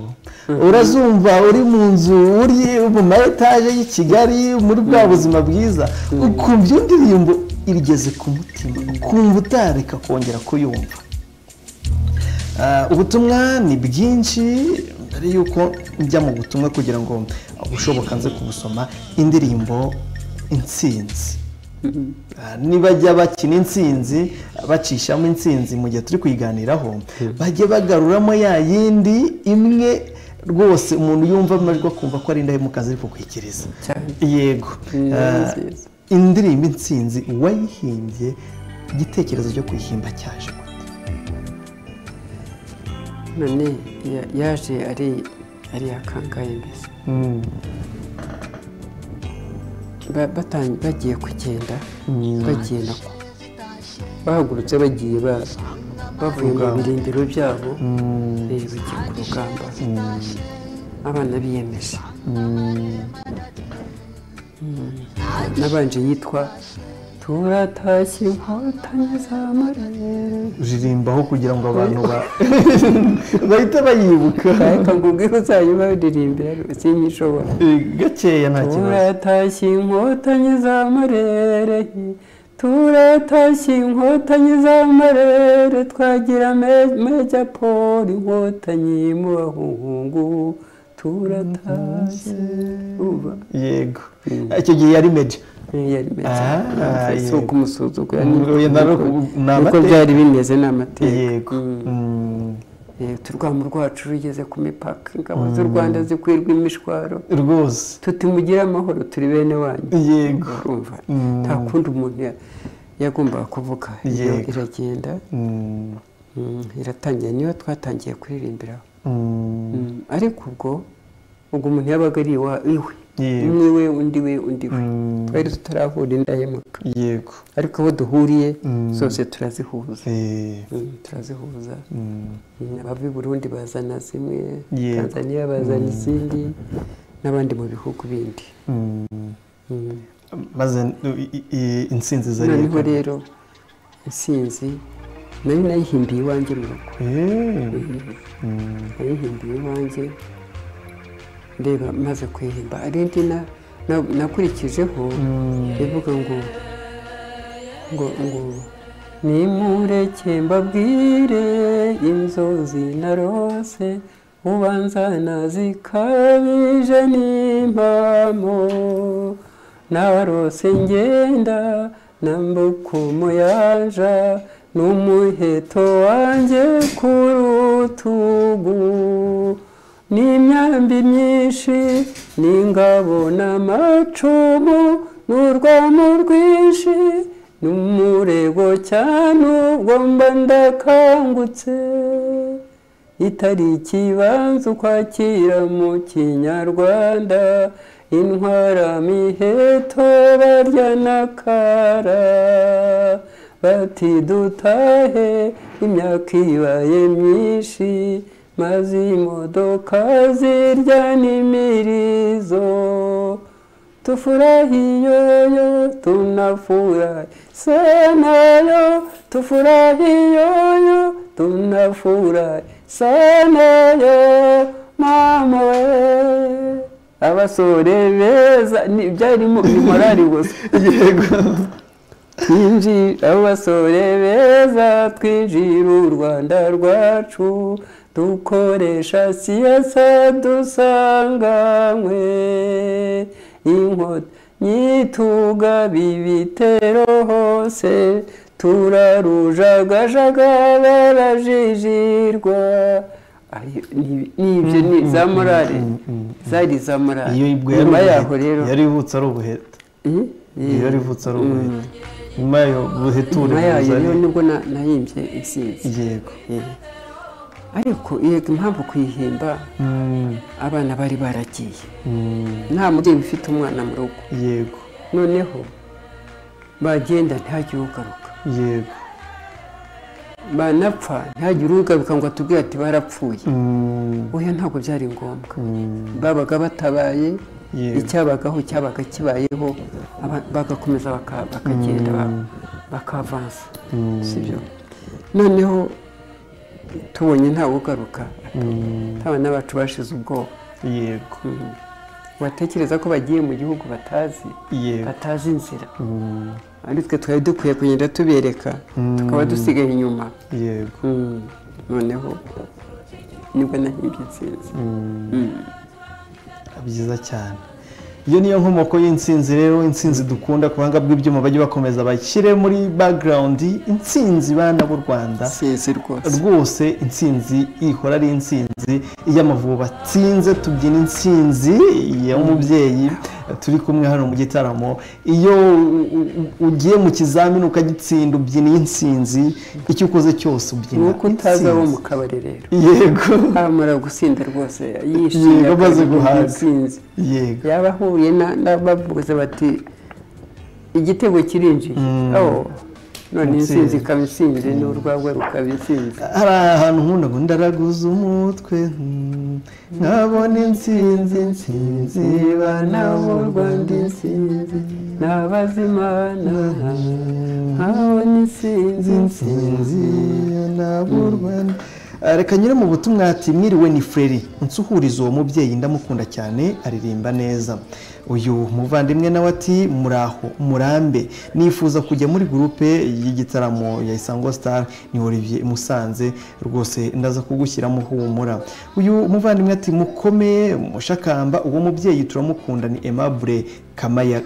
urazumva uri mu nzu uri mu ma etaje y'i kigali muri bwa buzima bwiza ukumva iyo ndirimbo igeze ku mutima ukumva utareka kongera kuyumva Ah, ubutumwa ni bwinshi mbere y'uko njya mu butumwa kugira ngo ubushoboka nze kubusoma indirimbo intsinzi Ah, nibajya bakina intsinzi bacishamo intsinzi mu gihe turi kuyiganiraho bajye bagaruramo ya yindi imwe rwose umuntu yumva amajwi akumva ko ari indahemuka ziri kukwikiriza cyane yego Mm, Ah, nziza. indirimbo intsinzi uwayihimbye igitekerezo cyo kuyihimba cyaje gute? none ya- yaje ari ari akangaye mbese Ba- batan- bagiye kugenda bagenda ku- bahagurutse bagiye ba- bavuye mu birindiro byabo eh, bagiye ku rugamba abana biyemeje Mm. nabanje yitwa turatashye inkotanyi za marere uririmbaho kugira ngo abantu ba- bahite bayibuka ariko ngubwira uzajya uririmbira sinyishobora Eh, gakeya nta kibazo turatashye inkotanyi za marere turatashye inkotanyi za marere twagira me- mejya polo inkotanyi mu bahungu turatashye uba yego icyo gihe yari meja yari Ah, meza si yego. ukumusuzugura Mm, oya, na rwo ku- ni niko amateka. byari bimeze ni amateka yego Mm, Eh, uturwamu rwacu rugeze ku mipaka ingabo z'u rwanda zikwirwa imishwaro rwose tuti mugire amahoro turi bene wanyu yego urumva Mm. nta kundi umuntu ya- yagombaga kuvuga iyo Yego. iragenda Mm, mm, iratangira niyo twatangiye kuririmbiraho mm, Mm, ariko ubwo ubwo umuntu yabaga ari iwa- iwe yego umwe we undi we undi we Mm. twari tutaravura indahemuka yego ariko aho duhuriye Mm. zose turazihuza Eh, Mm, turazihuza mm, Mm, abava i burundi bazana zimwe Yego. tanzaniya bazana izindi n'abandi mu bihugu bindi mm. Mm. maze i- i- i- insinzi zari noneho rero insinzi nayo nayihimbiye iwanjye mu rugo nayihimbiye iwanjye ndeba maze kuyihimba hari indi na- na- nakurikijeho ivuga ngo ngo ngo nimureke mbabwire inzozi narose ubanza nazikabije n'impamo narose ngenda nambuka umuyaja n'umuheto wanjye ku rutugu n'imyambi myinshi n'ingabo n'amacumu n'urwamo rwinshi n'umurego cyane ubwo mba ndakangutse itariki ibanza ukwakira mu kinyarwanda intwara miheto barya n'akara bati dutahe imyaka ibaye myinshi maze imodoka zirya n'imirizo tufurahiyoyo tunafurahi sanayo tufurahiyoyo tunafurahi sanayo mama we abasore beza ni- byarimo ni morali gusa twinji abo basore beza twinjira u rwanda rwacu dukoresha siyasa dusanganywe inkota nyitugabe ibitero hose turarujagajaga barajijirwa Ari- ni- ni ibyo ni za morale zari za morale iyo ibwo yari nyuma yaho ubuheta. rero yari ivutse ari ubuheta Eh? iyo yari ivutse ari ubuheta nyuma yayo buheture nyuma yayo buzari rero nibwo na- nayimbye insinzi yego ariko yego impamvu kuyihimba Mm, abana bari baragiye mm, nta mubyeyi ufite umwana mu rugo yego noneho bagenda ntihagire ugaruka yego banapfa ntihagire ugaruka ngo atubwire ati barapfuye Mm, oya ntabwo byari ngombwa mm, babaga batabaye Yego. icyabagaho cyabaga kibayeho aba- bagakomeza baka- bakagenda ba- bakavansa sibyo noneho tubonye ntawe ugaruka abana bacu bashize ubwoba yego watekereza ko bagiye mu gihugu batazi Yego. batazi inzira Mm, ari twe twari dukwiye kugenda tubereka tukaba dusigaye inyuma yego Mm. noneho nibwo nahimbye intsinzi byiza cyane iyo niyo nkomoko y'insinzi rero insinzi dukunda ku buhanga bw'ibyuma bajye bakomeza bashyire muri background insinzi bana b'u rwanda sinzi rwose rwose insinzi ihora ari insinzi iyo amavubi atsinze tubyina insinzi y'umubyeyi turi kumwe hano mu gitaramo iyo u- u- ugiye mu kizamini ukagitsinda ubyina insinzi icyo ukoze cyose ubyina nuko utaza wo mu insinzi kabari rero yego amara gusinda rwose yishimye Yego, amaze akavuga guhaga. intsinzi yego yaba ahuye na- n'abavuze bati igitego kirinjiye Oh, none Intsinzi. intsinzi ikaba itsinze n'urwagwa rukaba itsinze hari ahantu nkunda ngo ndaraguza umutwe mm, nkabona insinzi insinzi bana b'u rwanda insinzi nabazimana nkabona isinzi insinzi n'ab'u rwanda Ah, reka nyure mu butumwa ati mwiriwe ni freri nsuhuriza uwo mubyeyi ndamukunda cyane aririmba neza uyu muvandimwe nawe ati muraho murambe nifuza kujya muri gurupe y'igitaramo ya isango star ni olivier musanze rwose ndaza kugushyiramo humura uyu muvandimwe ati mukomeye mushakamba uwo mubyeyi turamukunda ni aimable kamaya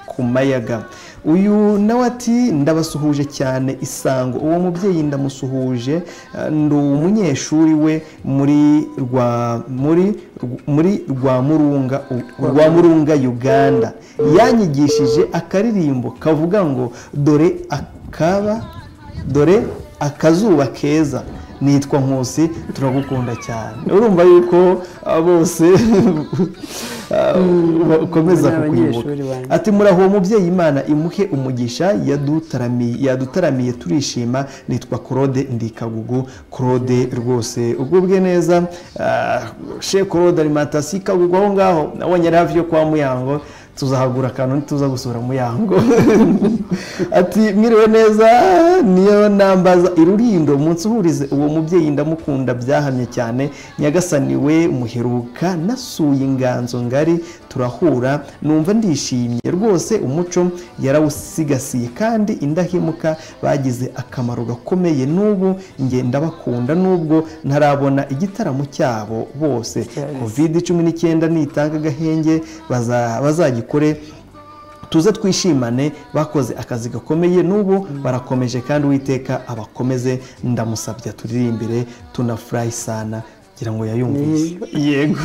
ku mayaga uyu nawe ati ndabasuhuje cyane isango uwo mubyeyi ndamusuhuje eh, ndi umunyeshuri we muri rwa muri muri rwa murunga rwa murunga uganda yanyigishije akaririmbo kavuga ngo dore akaba dore akazuba keza nitwa nkusi turagukunda cyane urumva yuko ah, bose ah, bakomeza Ni abanyeshuri kukwibuka banjye. ati muraho uwo mubyeyi imana imuhe umugisha yadutaramiye yadutaramiye turishima nitwa claude ndikagugu claude rwose ugubwe neza ah, she claude alimentasi kagugu aho ngaho nabonye yari hafi yo kwa muyango tuzahagura akantu ntituza gusura muyango ati mwiriwe neza niyo nambaza irurindo umunsi uhurize uwo mubyeyi ndamukunda byahamye cyane nyagasani we muheruka nasuye inganzo ngari turahura numva ndishimye rwose umuco yarawusigasiye kandi indahemuka bagize akamaro gakomeye n'ubu nge ndabakunda n'ubwo ntarabona igitaramo cyabo bose Cyane. covid cumi n'icyenda nitanga agahenge baza- bazagikore tuze twishimane bakoze akazi gakomeye n'ubu barakomeje kandi uwiteka abakomeze ndamusabye turirimbire tunafurahi sana ngira ngo yayumvise yego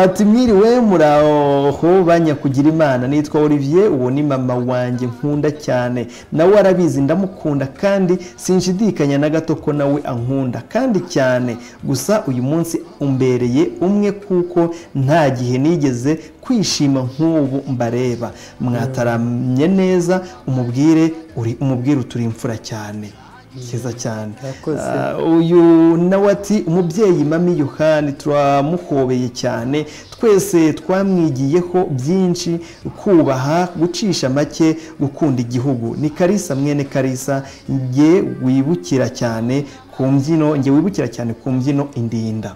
ati mwiriwe muraho banyakugira imana nitwa olivier uwo ni mama wanjye nkunda cyane nawe arabizi ndamukunda kandi sinshidikanya na gato ko nawe ankunda kandi cyane gusa uyu munsi umbereye umwe kuko nta gihe nigeze kwishima nk'ubu mbareba mwataramye neza umubwire uri umubwire uturi imfura cyane cyiza cyane Murakoze. Ah, uyu nawe ati umubyeyi mami yohani turamuhobeye cyane twese twamwigiyeho byinshi kubaha gucisha make gukunda igihugu ni karisa mwene karisa nge wibukira cyane ku mbyino nge wibukira cyane ku mbyino indinda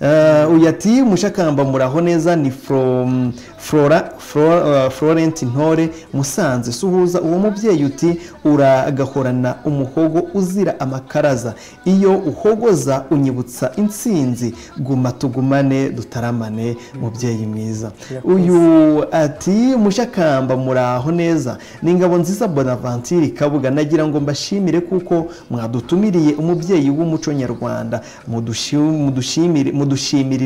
Uh, uyu ati mushakamba muraho neza ni from flora, flora, uh, florent ntore musanze suhuza uwo mubyeyi uti uragahorana umuhogo uzira amakaraza iyo uhogoza unyibutsa intsinzi guma tugumane dutaramane mubyeyi mwiza uyu ati mushakamba muraho neza ni ingabo nziza bonaventure kabuga nagira ngo mbashimire kuko mwadutumiriye umubyeyi w'umuco nyarwanda mudushi- mudushimire- mudushimire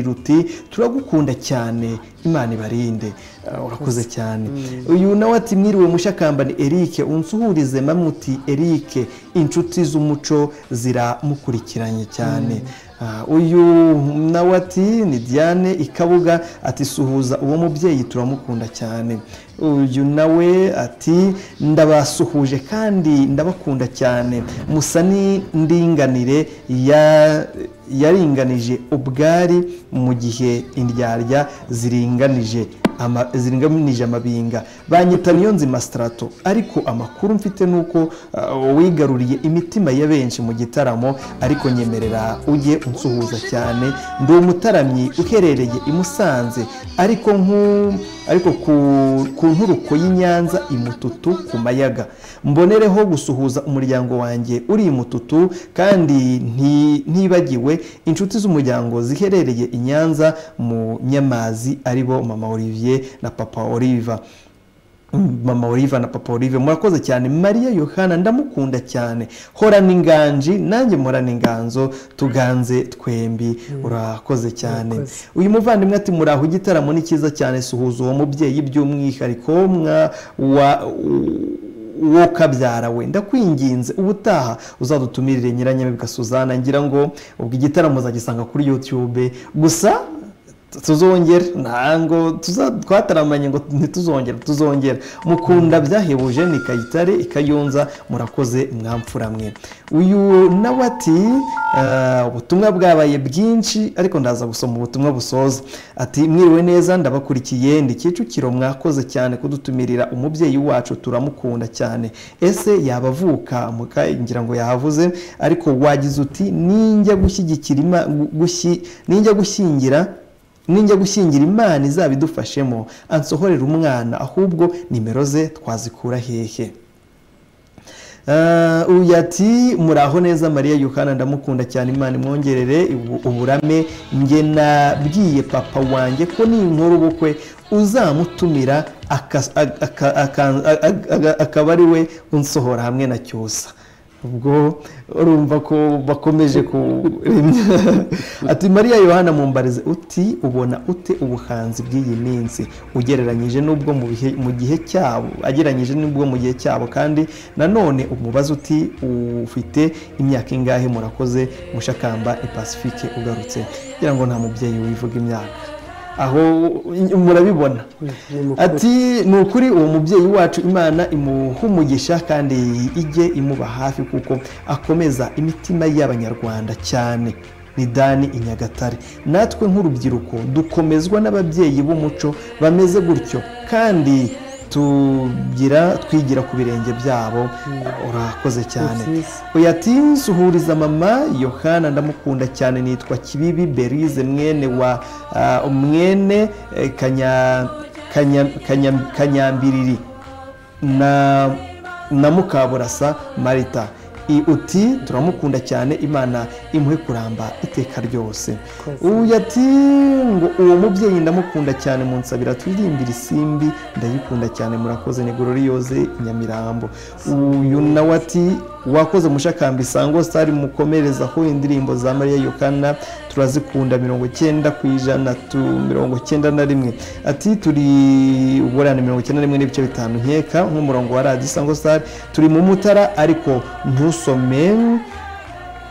uti turagukunda cyane imana ibarinde Ah, urakoze cyane uyu nawe ati mwiriwe mushakamba ni erike unsuhurize mamuti erike inshuti z'umuco ziramukurikiranye cyane Ah, uyu nawe ati ni diane ikabuga ati suhuza uwo mubyeyi turamukunda cyane uyu nawe ati ndabasuhuje kandi ndabakunda cyane musa n'indinganire ya- yaringanije ubwari mu gihe indyarya ziringanije ama- ziringanije amabinga banyita niyo nzima sitarato ariko amakuru mfite ni uko uh, wigaruriye imitima ya benshi mu gitaramo ariko nyemerera ujye unsuhuza cyane ndi umutaramyi uherereye i Musanze ariko nku- ariko ku- ku nturuko y'i Nyanza i Mututu ku Mayaga mbonereho gusuhuza umuryango wanjye uri i Mututu kandi nti- ntibagiwe inshuti z'umuryango ziherereye i Nyanza mu Nyamazi aribo mama Olivier na papa Oliver mama Olive na papa Olive murakoze cyane Maria Yohana ndamukunda cyane horana inganji nanjye murana inganzo tuganze twembi urakoze cyane Urakoze. uyu muvandimwe ati muraho igitaramo ni cyiza cyane suhuza uwo mubyeyi by'umwihariko mwa wa wo kabyara we ndakwinginze ubutaha uzadutumirire nyiranyamibwa Suzana ngira ngo ubwo igitaramo uzagisanga kuri YouTube gusa tuzongera ntango tuza- twataramanye ngo ntituzongere tuzongera mukunda byahebuje ni kayitare ikayunza murakoze mwamfura mwe uyu nawe ati eh, ubutumwa bwabaye bwinshi ariko ndaza gusoma ubutumwa busoza ati mwiriwe neza ndabakurikiye ndi kicukiro mwakoze cyane kudutumirira umubyeyi wacu turamukunda cyane ese yaba avuka muka ngira ngo yahavuze ariko wagize uti ninjya gushyigikira ima- gu- gushyi- ninjya gushyingira ninjya gushyingira imana izaba idufashemo ansohorera umwana ahubwo nimero ze twazikura hehe Ah, uyu ati muraho neza mariya yohana ndamukunda cyane imana imwongerere ubu- uburame nge nabwiye papa wanjye ko ninkora ubukwe uzamutumira akas- aka- aka- aka- aka- akaba ari we unsohora hamwe na cyusa ubwo urumva ko bakomeje kuremya ati mariya yohana mumbarize uti ubona ute ubuhanzi bw'iyi minsi ugereranyije n'ubwo mu bihe mu gihe cyabo agereranyije n'ubwo mu gihe cyabo kandi nanone umubaza uti ufite imyaka ingahe murakoze mushakamba ipasifike ugarutse kugira ngo nta mubyeyi wivuga imyaka aho murabibona ati ni ukuri uwo mubyeyi wacu imana imuhumugisha kandi ijye imuba hafi kuko akomeza imitima y'abanyarwanda cyane ni dani i nyagatare natwe nk'urubyiruko dukomezwa n'ababyeyi b'umuco bameze gutyo kandi tugira twigira ku birenge byabo urakoze cyane uyu ati suhuriza mama yohana ndamukunda cyane nitwa kibibi berize mwene wa ah, mwene eh, Kanya- Kanya- Kanya- kanyambiriri na na mukaburasa marita I- uti turamukunda cyane imana imuhe kuramba iteka ryose uyu ati ngo uwo mubyeyi ndamukunda cyane munsabira turirimbira isimbi ndayikunda cyane murakoze ni gororiyoze i nyamirambo uyu nawe ati wakoze mushakamba isango sitari mukomereza aho indirimbo za mariya yokana turazikunda mirongo icyenda ku ijana tu mirongo icyenda na rimwe ati turi uburane mirongo icyenda na rimwe n'ibice bitanu nkeka nk'umurongo wa radiyo isango sitari turi mu mutara ariko ntusome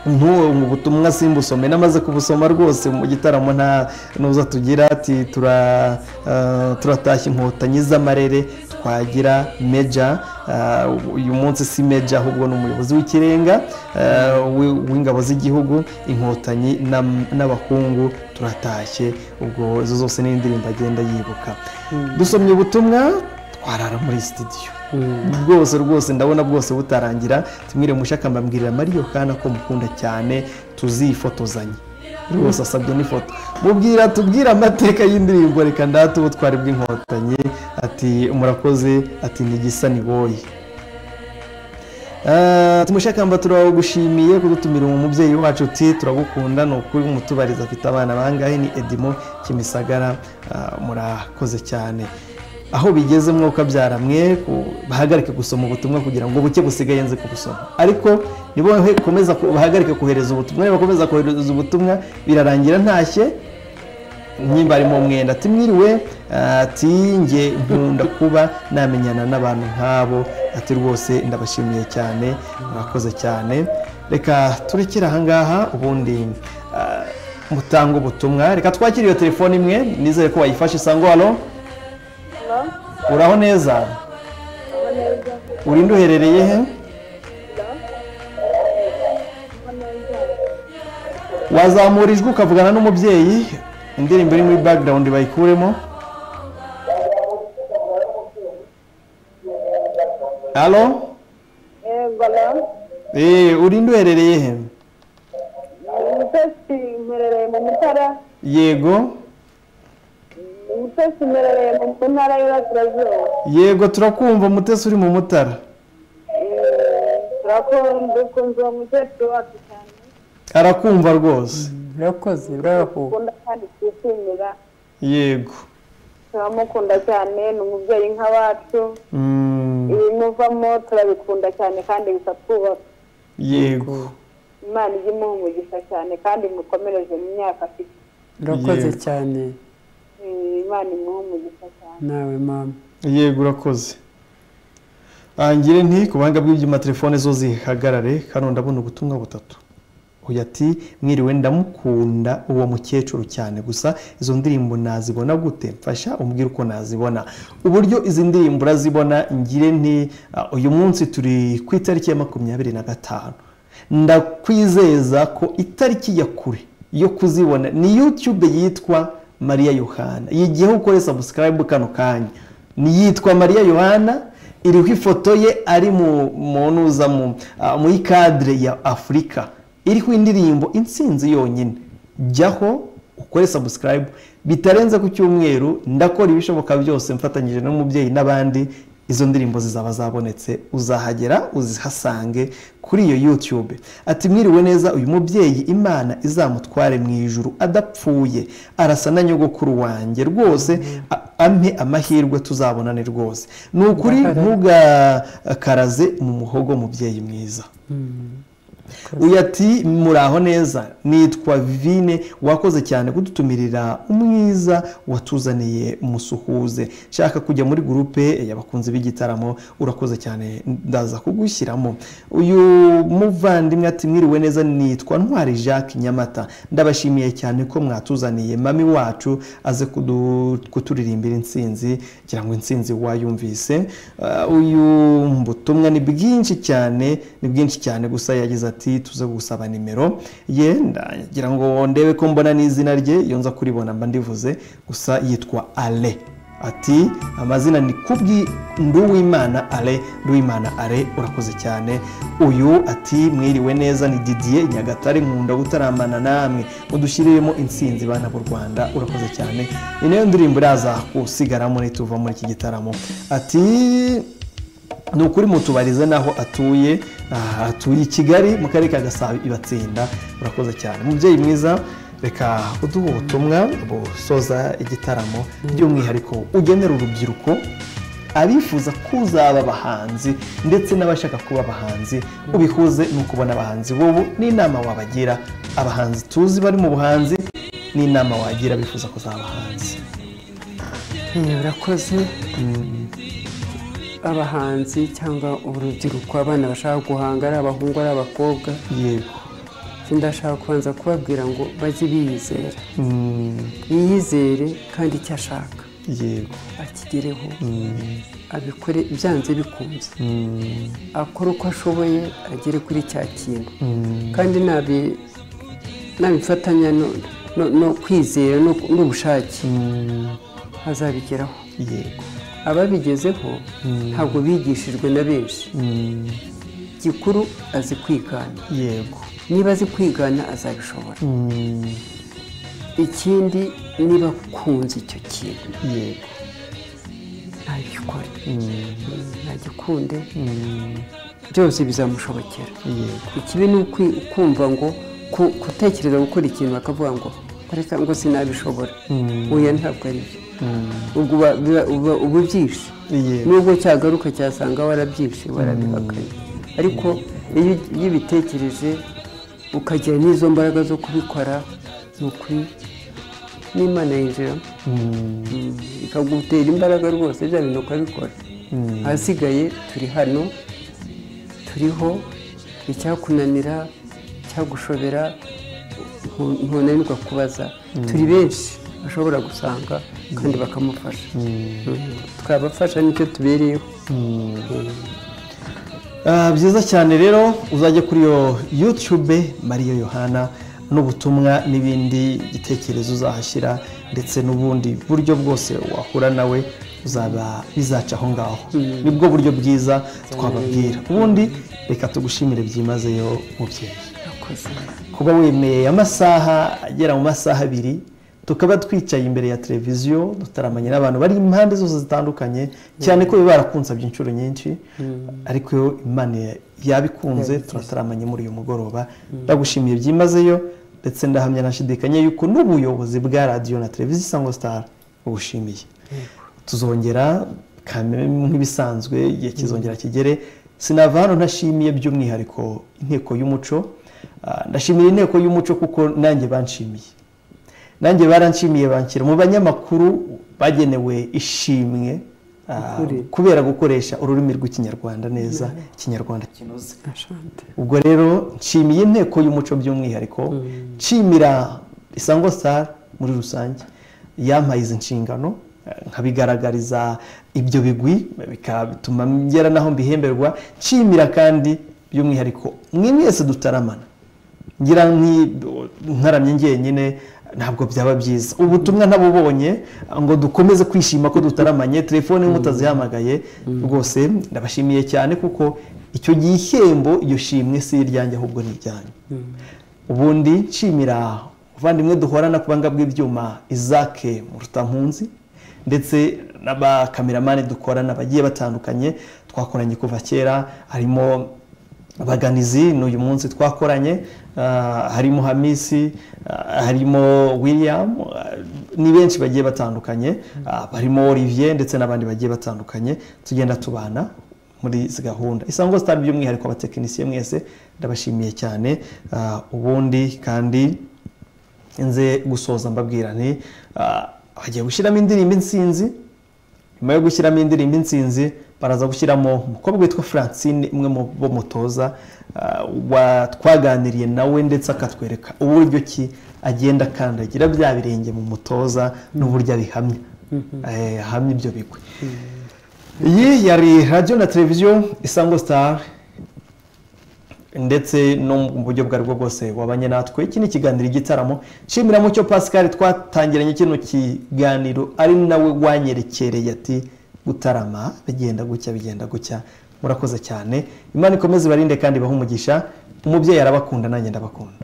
ntubu butumwa simbusome namaze kubusoma rwose mu gitaramo nta nuza tugira ati tura eh, turatashya inkotanyi z'amarere twagira meja eh, uyu munsi si meja ahubwo ni umuyobozi w'ikirenga eh, wi- w'ingabo z'igihugu inkotanyi n'am- n'abahungu turatashye ubwo izo zose ni indirimbo agenda yibuka dusomye ubutumwa twarara muri sitidiyo bwose rwose ndabona bwose butarangira tumwire mushaka mbabwirira mariyo kana ko mukunda cyane tuzifotozanye rwose asabye n'ifoto mubwira tubwire amateka y'indirimbo reka ndate ubutwari bw'inkotanyi ati murakoze ati nigisa ni boye Ah, tumushakamba turagushimiye kudutumira uwo mubyeyi wacu uti turagukunda ni ukuri umutubariza afite abana bangahe ni edimo kimisagara Ah, murakoze cyane aho bigeze mwuka byaramwe ku- bahagarike gusoma ubutumwa kugira ngo buke busigaye nze kubusoma ariko nibo komeza ku- bahagarike kohereza ubutumwa nibakomeza kohereza ubutumwa birarangira ntashye nimba harimo mwenda timwiriwe ati njye nkunda kuba namenyana n'abantu nk'abo ati rwose ndabashimiye cyane murakoze cyane reka turekere ahangaha ubundi ah, mutange ubutumwa reka twakire iyo telefone imwe nizere ko wayifashe isango hano uraho neza urinde uherereye he wazamura ijwi ukavugana n'umubyeyi indirimbo iri muri background bayikuremo halo eee urinde uherereye he umutesi mperereye mu mutara yego umutesi mperereye mu ntara y'uburasirazuba yego turakumva umutesi uri mu mutara turakunze kumva uwo mukecuru wacu cyane arakumva rwose murakoze uraho dukunda kandi twishimira yego turamukunda cyane ni umubyeyi nk'abacu Mm, ibimuvamo turabikunda cyane kandi bitatwubaka yego imana ijya imuha umugisha cyane kandi mukomereze mu myaka afite urakoze Yego. cyane Mm, imana imuha umugisha cyane nawe mama yego urakoze angire nti ku buhanga bw'ibyuma telefone zo zihagarare hano ndabona ubutumwa butatu uyu ati mwiriwe ndamukunda uwo mukecuru cyane gusa izo ndirimbo nazibona gute mfasha umbwire uko nazibona uburyo izi ndirimbo urazibona ngire nti "Ah, uyu munsi turi ku itariki ya makumyabiri na gatanu ndakwizeza ko itariki ya kure yo kuzibona ni yutube yitwa mariya yohana yigiyeho ukore sabusikarayibu kano kanya ni yitwa mariya yohana iriho ifoto ye ari mu munuza mu ah, muri kadire ya afurika iriho indirimbo insinzi yonyine jyaho ukore sabusikarayibu bitarenze ku cyumweru ndakora ibishoboka byose mfatanyije n'umubyeyi n'abandi izo ndirimbo zizaba zabonetse uzahagera uzihasange kuri iyo yutube ati mwiriwe neza uyu mubyeyi imana izamutware mu ijuru adapfuye arasa na nyogokuru wanjye rwose a- ampe amahirwe tuzabonane rwose ni ukuri ntugakaraze mu muhogo mubyeyi mwiza uyu ati muraho neza nitwa vivine wakoze cyane kudutumirira umwiza watuzaniye musuhuze nshaka kujya muri gurupe y'abakunzi b'igitaramo urakoze cyane ndaza kugushyiramo uyu muvandimwe ati mwiriwe neza nitwa ntwari jacques nyamata ndabashimiye cyane ko mwatuzaniye mami wacu aze kudu- kuturirimbira insinzi kugira ngo insinzi wayumvise Uh, uyu butumwa ni bwinshi cyane ni bwinshi cyane gusa yagize ati tuze gusaba nimero ye ndagira ngo ndebe ko mbona n'izina rye iyo nza kuribona mba ndivuze gusa yitwa ale ati amazina ni kubwi nduwimana ale nduwimana ale urakoze cyane uyu ati mwiriwe neza ni didier nyagatare nkunda gutaramana namwe mudushyiriremo insinzi bana b'u rwanda urakoze cyane ni nayo ndirimbo iraza kusigaramo nituva muri iki gitaramo ati ni ukuri mutubarize n'aho atuye aha, atuye i kigali mu karere ka gasabo ibatsinda urakoze cyane umubyeyi mwiza reka uduhe ubutumwa busoza igitaramo by'umwihariko ugenera urubyiruko abifuza kuzaba abahanzi ndetse n'abashaka kuba abahanzi ubihuze ni ukubona abahanzi wowe n'inama wabagira abahanzi tuzi bari mu buhanzi n'inama wagira bifuza kuzaba abahanzi Eh, urakoze abahanzi cyangwa urubyiruko abana bashaka guhanga ari abahungu ari abakobwa yego Icyo ndashaka kubanza kubabwira ngo bajye biyizera yiyizere kandi icyo ashaka yego akigereho abikore byanze bikunze akore uko ashoboye agere kuri cya kintu kandi nabi- nabifatanya no- no- no kwizera no- n'ubushake azabigeraho yego ababigezeho ntabwo bigishijwe na benshi gikuru azi kwigana yego niba azi kwigana azabishobora ikindi niba akunze icyo kintu yego ntabikore ntagikunde byose bizamushobokera yego ikibi ni ukwi- kumva ngo ku- gutekereza gukora ikintu bakavuga ngo reka ngo sinabishobora oya ntabwo ari byo ubwo uba- biba- uba- uba ubyishe yego nubwo cyagaruka cyasanga warabyishe warabihakanye ariko iyo ugi- iyo ubitekereje ukagira n'izo mbaraga zo kubikora ni ukuri n'imana yinjiramo Mm, ikagutera imbaraga rwose bya bintu ukabikora ahasigaye turi hano turiho icyakunanira cyagushobera ntu- ntunanirwa kubaza turi benshi bashobora gusanga kandi bakamufasha Mm, twabafasha nicyo tubereyeho Ah, byiza cyane rero uzajya kuri iyo yutube mariya yohana n'ubutumwa n'ibindi gitekerezo uzahashyira ndetse n'ubundi buryo bwose wahura nawe uzaba bizaca aho ngaho nibwo buryo bwiza twababwira ubundi reka tugushimire byimazeyo mubyeyi kuba wemeye amasaha agera mu masaha abiri tukaba twicaye imbere ya televiziyo dutaramanye n'abantu bari impande zose zitandukanye cyane ko biba barakunsabye inshuro nyinshi ariko yo imana yabikunze turataramanye muri uyu mugoroba ndagushimiye byimazeyo ndetse ndahamya nashidikanya yuko n'ubuyobozi bwa radiyo na televiziyo isango sitari bugushimiye tuzongera kame- nk'ibisanzwe igihe kizongera kigere sinava hano ntashimiye by'umwihariko inteko y'umuco Ah, ndashimira inteko y'umuco kuko nanjye banshimiye nanjye baranshimiye banshyira mu banyamakuru bagenewe ishimwe ah, kubera gukoresha ururimi rw'ikinyarwanda neza ikinyarwanda kinoze ubwo rero nshimiye inteko y'umuco by'umwihariko nshimira isango star muri rusange yampaye izi nshingano eh, nkabigaragariza ibyo bigwi bikatuma ngera naho mbihemberwa nshimira kandi by'umwihariko mwe mwese dutaramana ngira nki- ntaramye njyenyine ntabwo byaba byiza ubutumwa ntabubonye ngo dukomeze kwishima ko dutaramanye telefone mutazihamagaye rwose ndabashimiye cyane kuko icyo gihembo iyo shimwe si iryanjye ahubwo ni iryanyu ubundi nshimira abavandimwe duhorana ku banga bw'ibyuma izake murutampunzi ndetse n'abakameramani dukorana bagiye batandukanye twakoranye kuva kera harimo baganizi ni uyu munsi twakoranye ah, harimo hamisi ah, harimo william ah, ni benshi bagiye batandukanye ah, barimo olivier ndetse n'abandi bagiye batandukanye tugenda tubana muri izi gahunda isango sitari by'umwihariko abatekinisiye mwese ndabashimiye cyane ah, ubundi kandi nze gusoza mbabwira nti ah, hagiye gushyiramo indirimbo insinzi nyuma yo gushyiramo indirimbo insinzi baraza gushyiramo umukobwa witwa francine umwe mu bo mutoza ah, wa- twaganiriye nawe ndetse akatwereka uburyo ki agenda akandagira bya birenge mu mutoza n'uburyo abihamya Eh, ahamya ibyo bigwi iyi yari radiyo na televiziyo isango sitari ndetse no mu buryo bwa bwo bwose wabanye natwe iki ni ikiganiro igitaramo nshimira mucyo pascal twatangiranye kino kiganiro ari nawe wanyerekereye ati gutarama bigenda gucya bigenda gucya murakoze cyane imana ikomeze ibarinde kandi ibahe umugisha umubyeyi arabakunda nanjye ndabakunda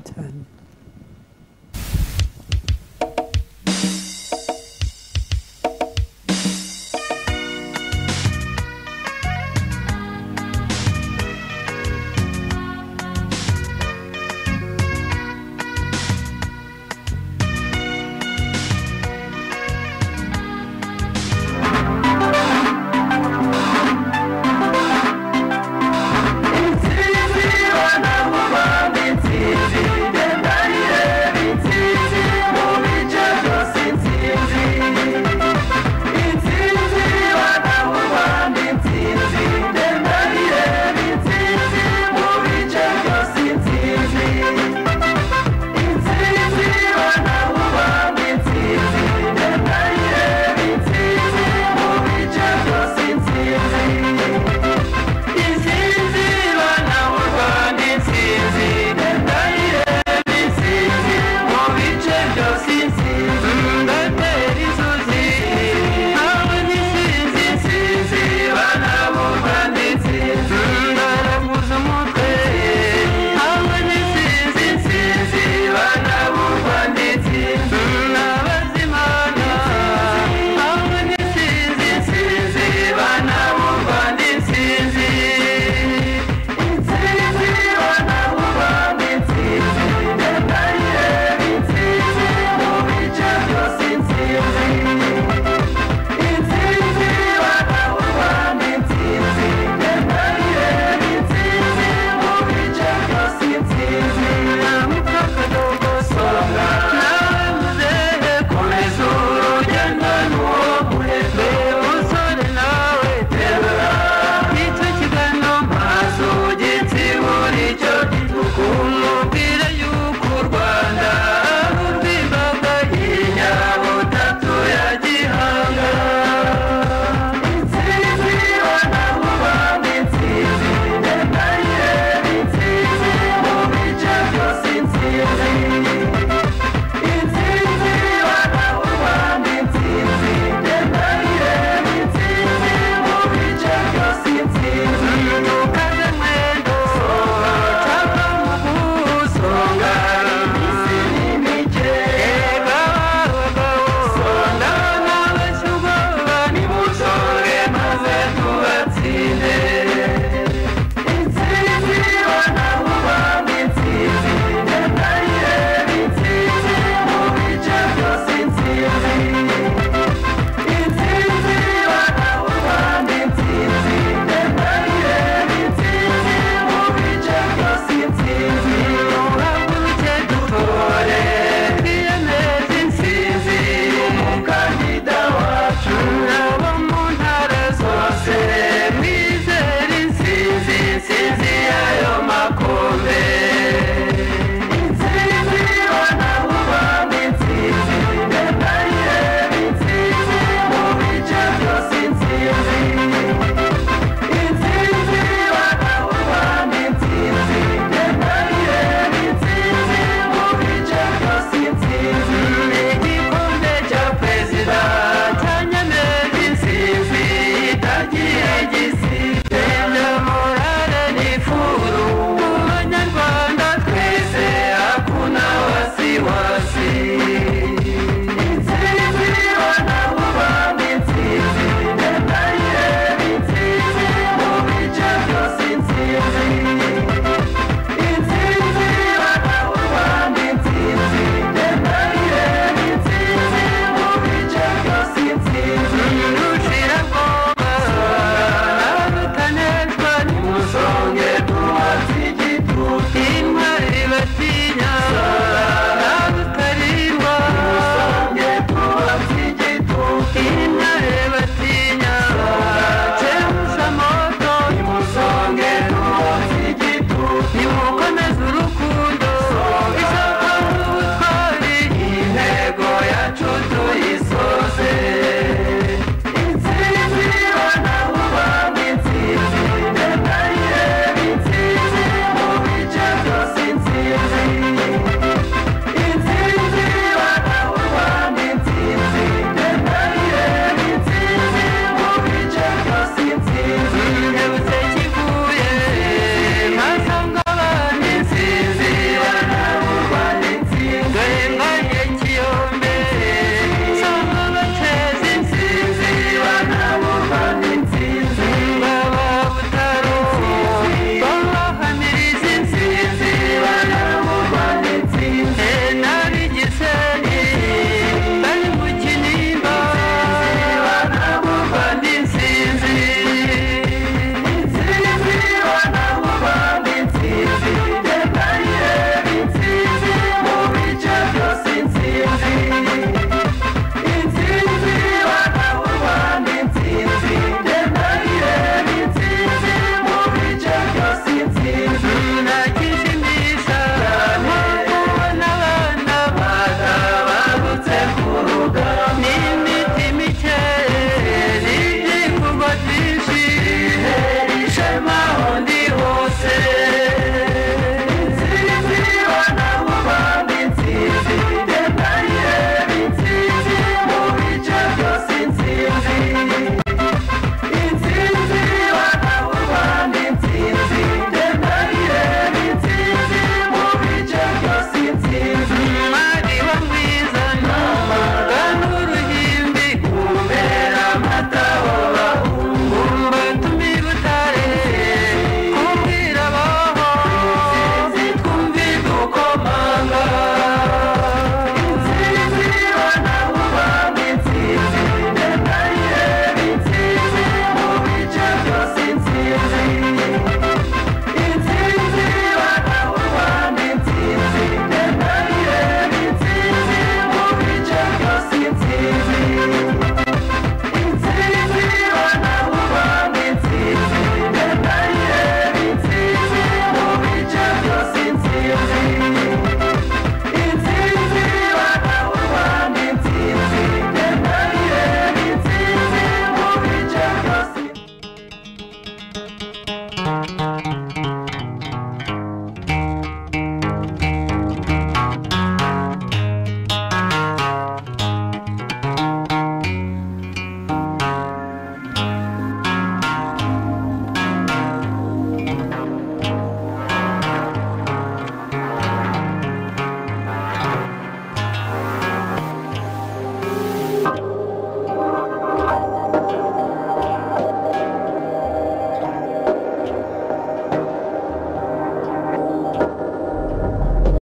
Nicyo kiganiro mpazo gitsi buri cyo umubwire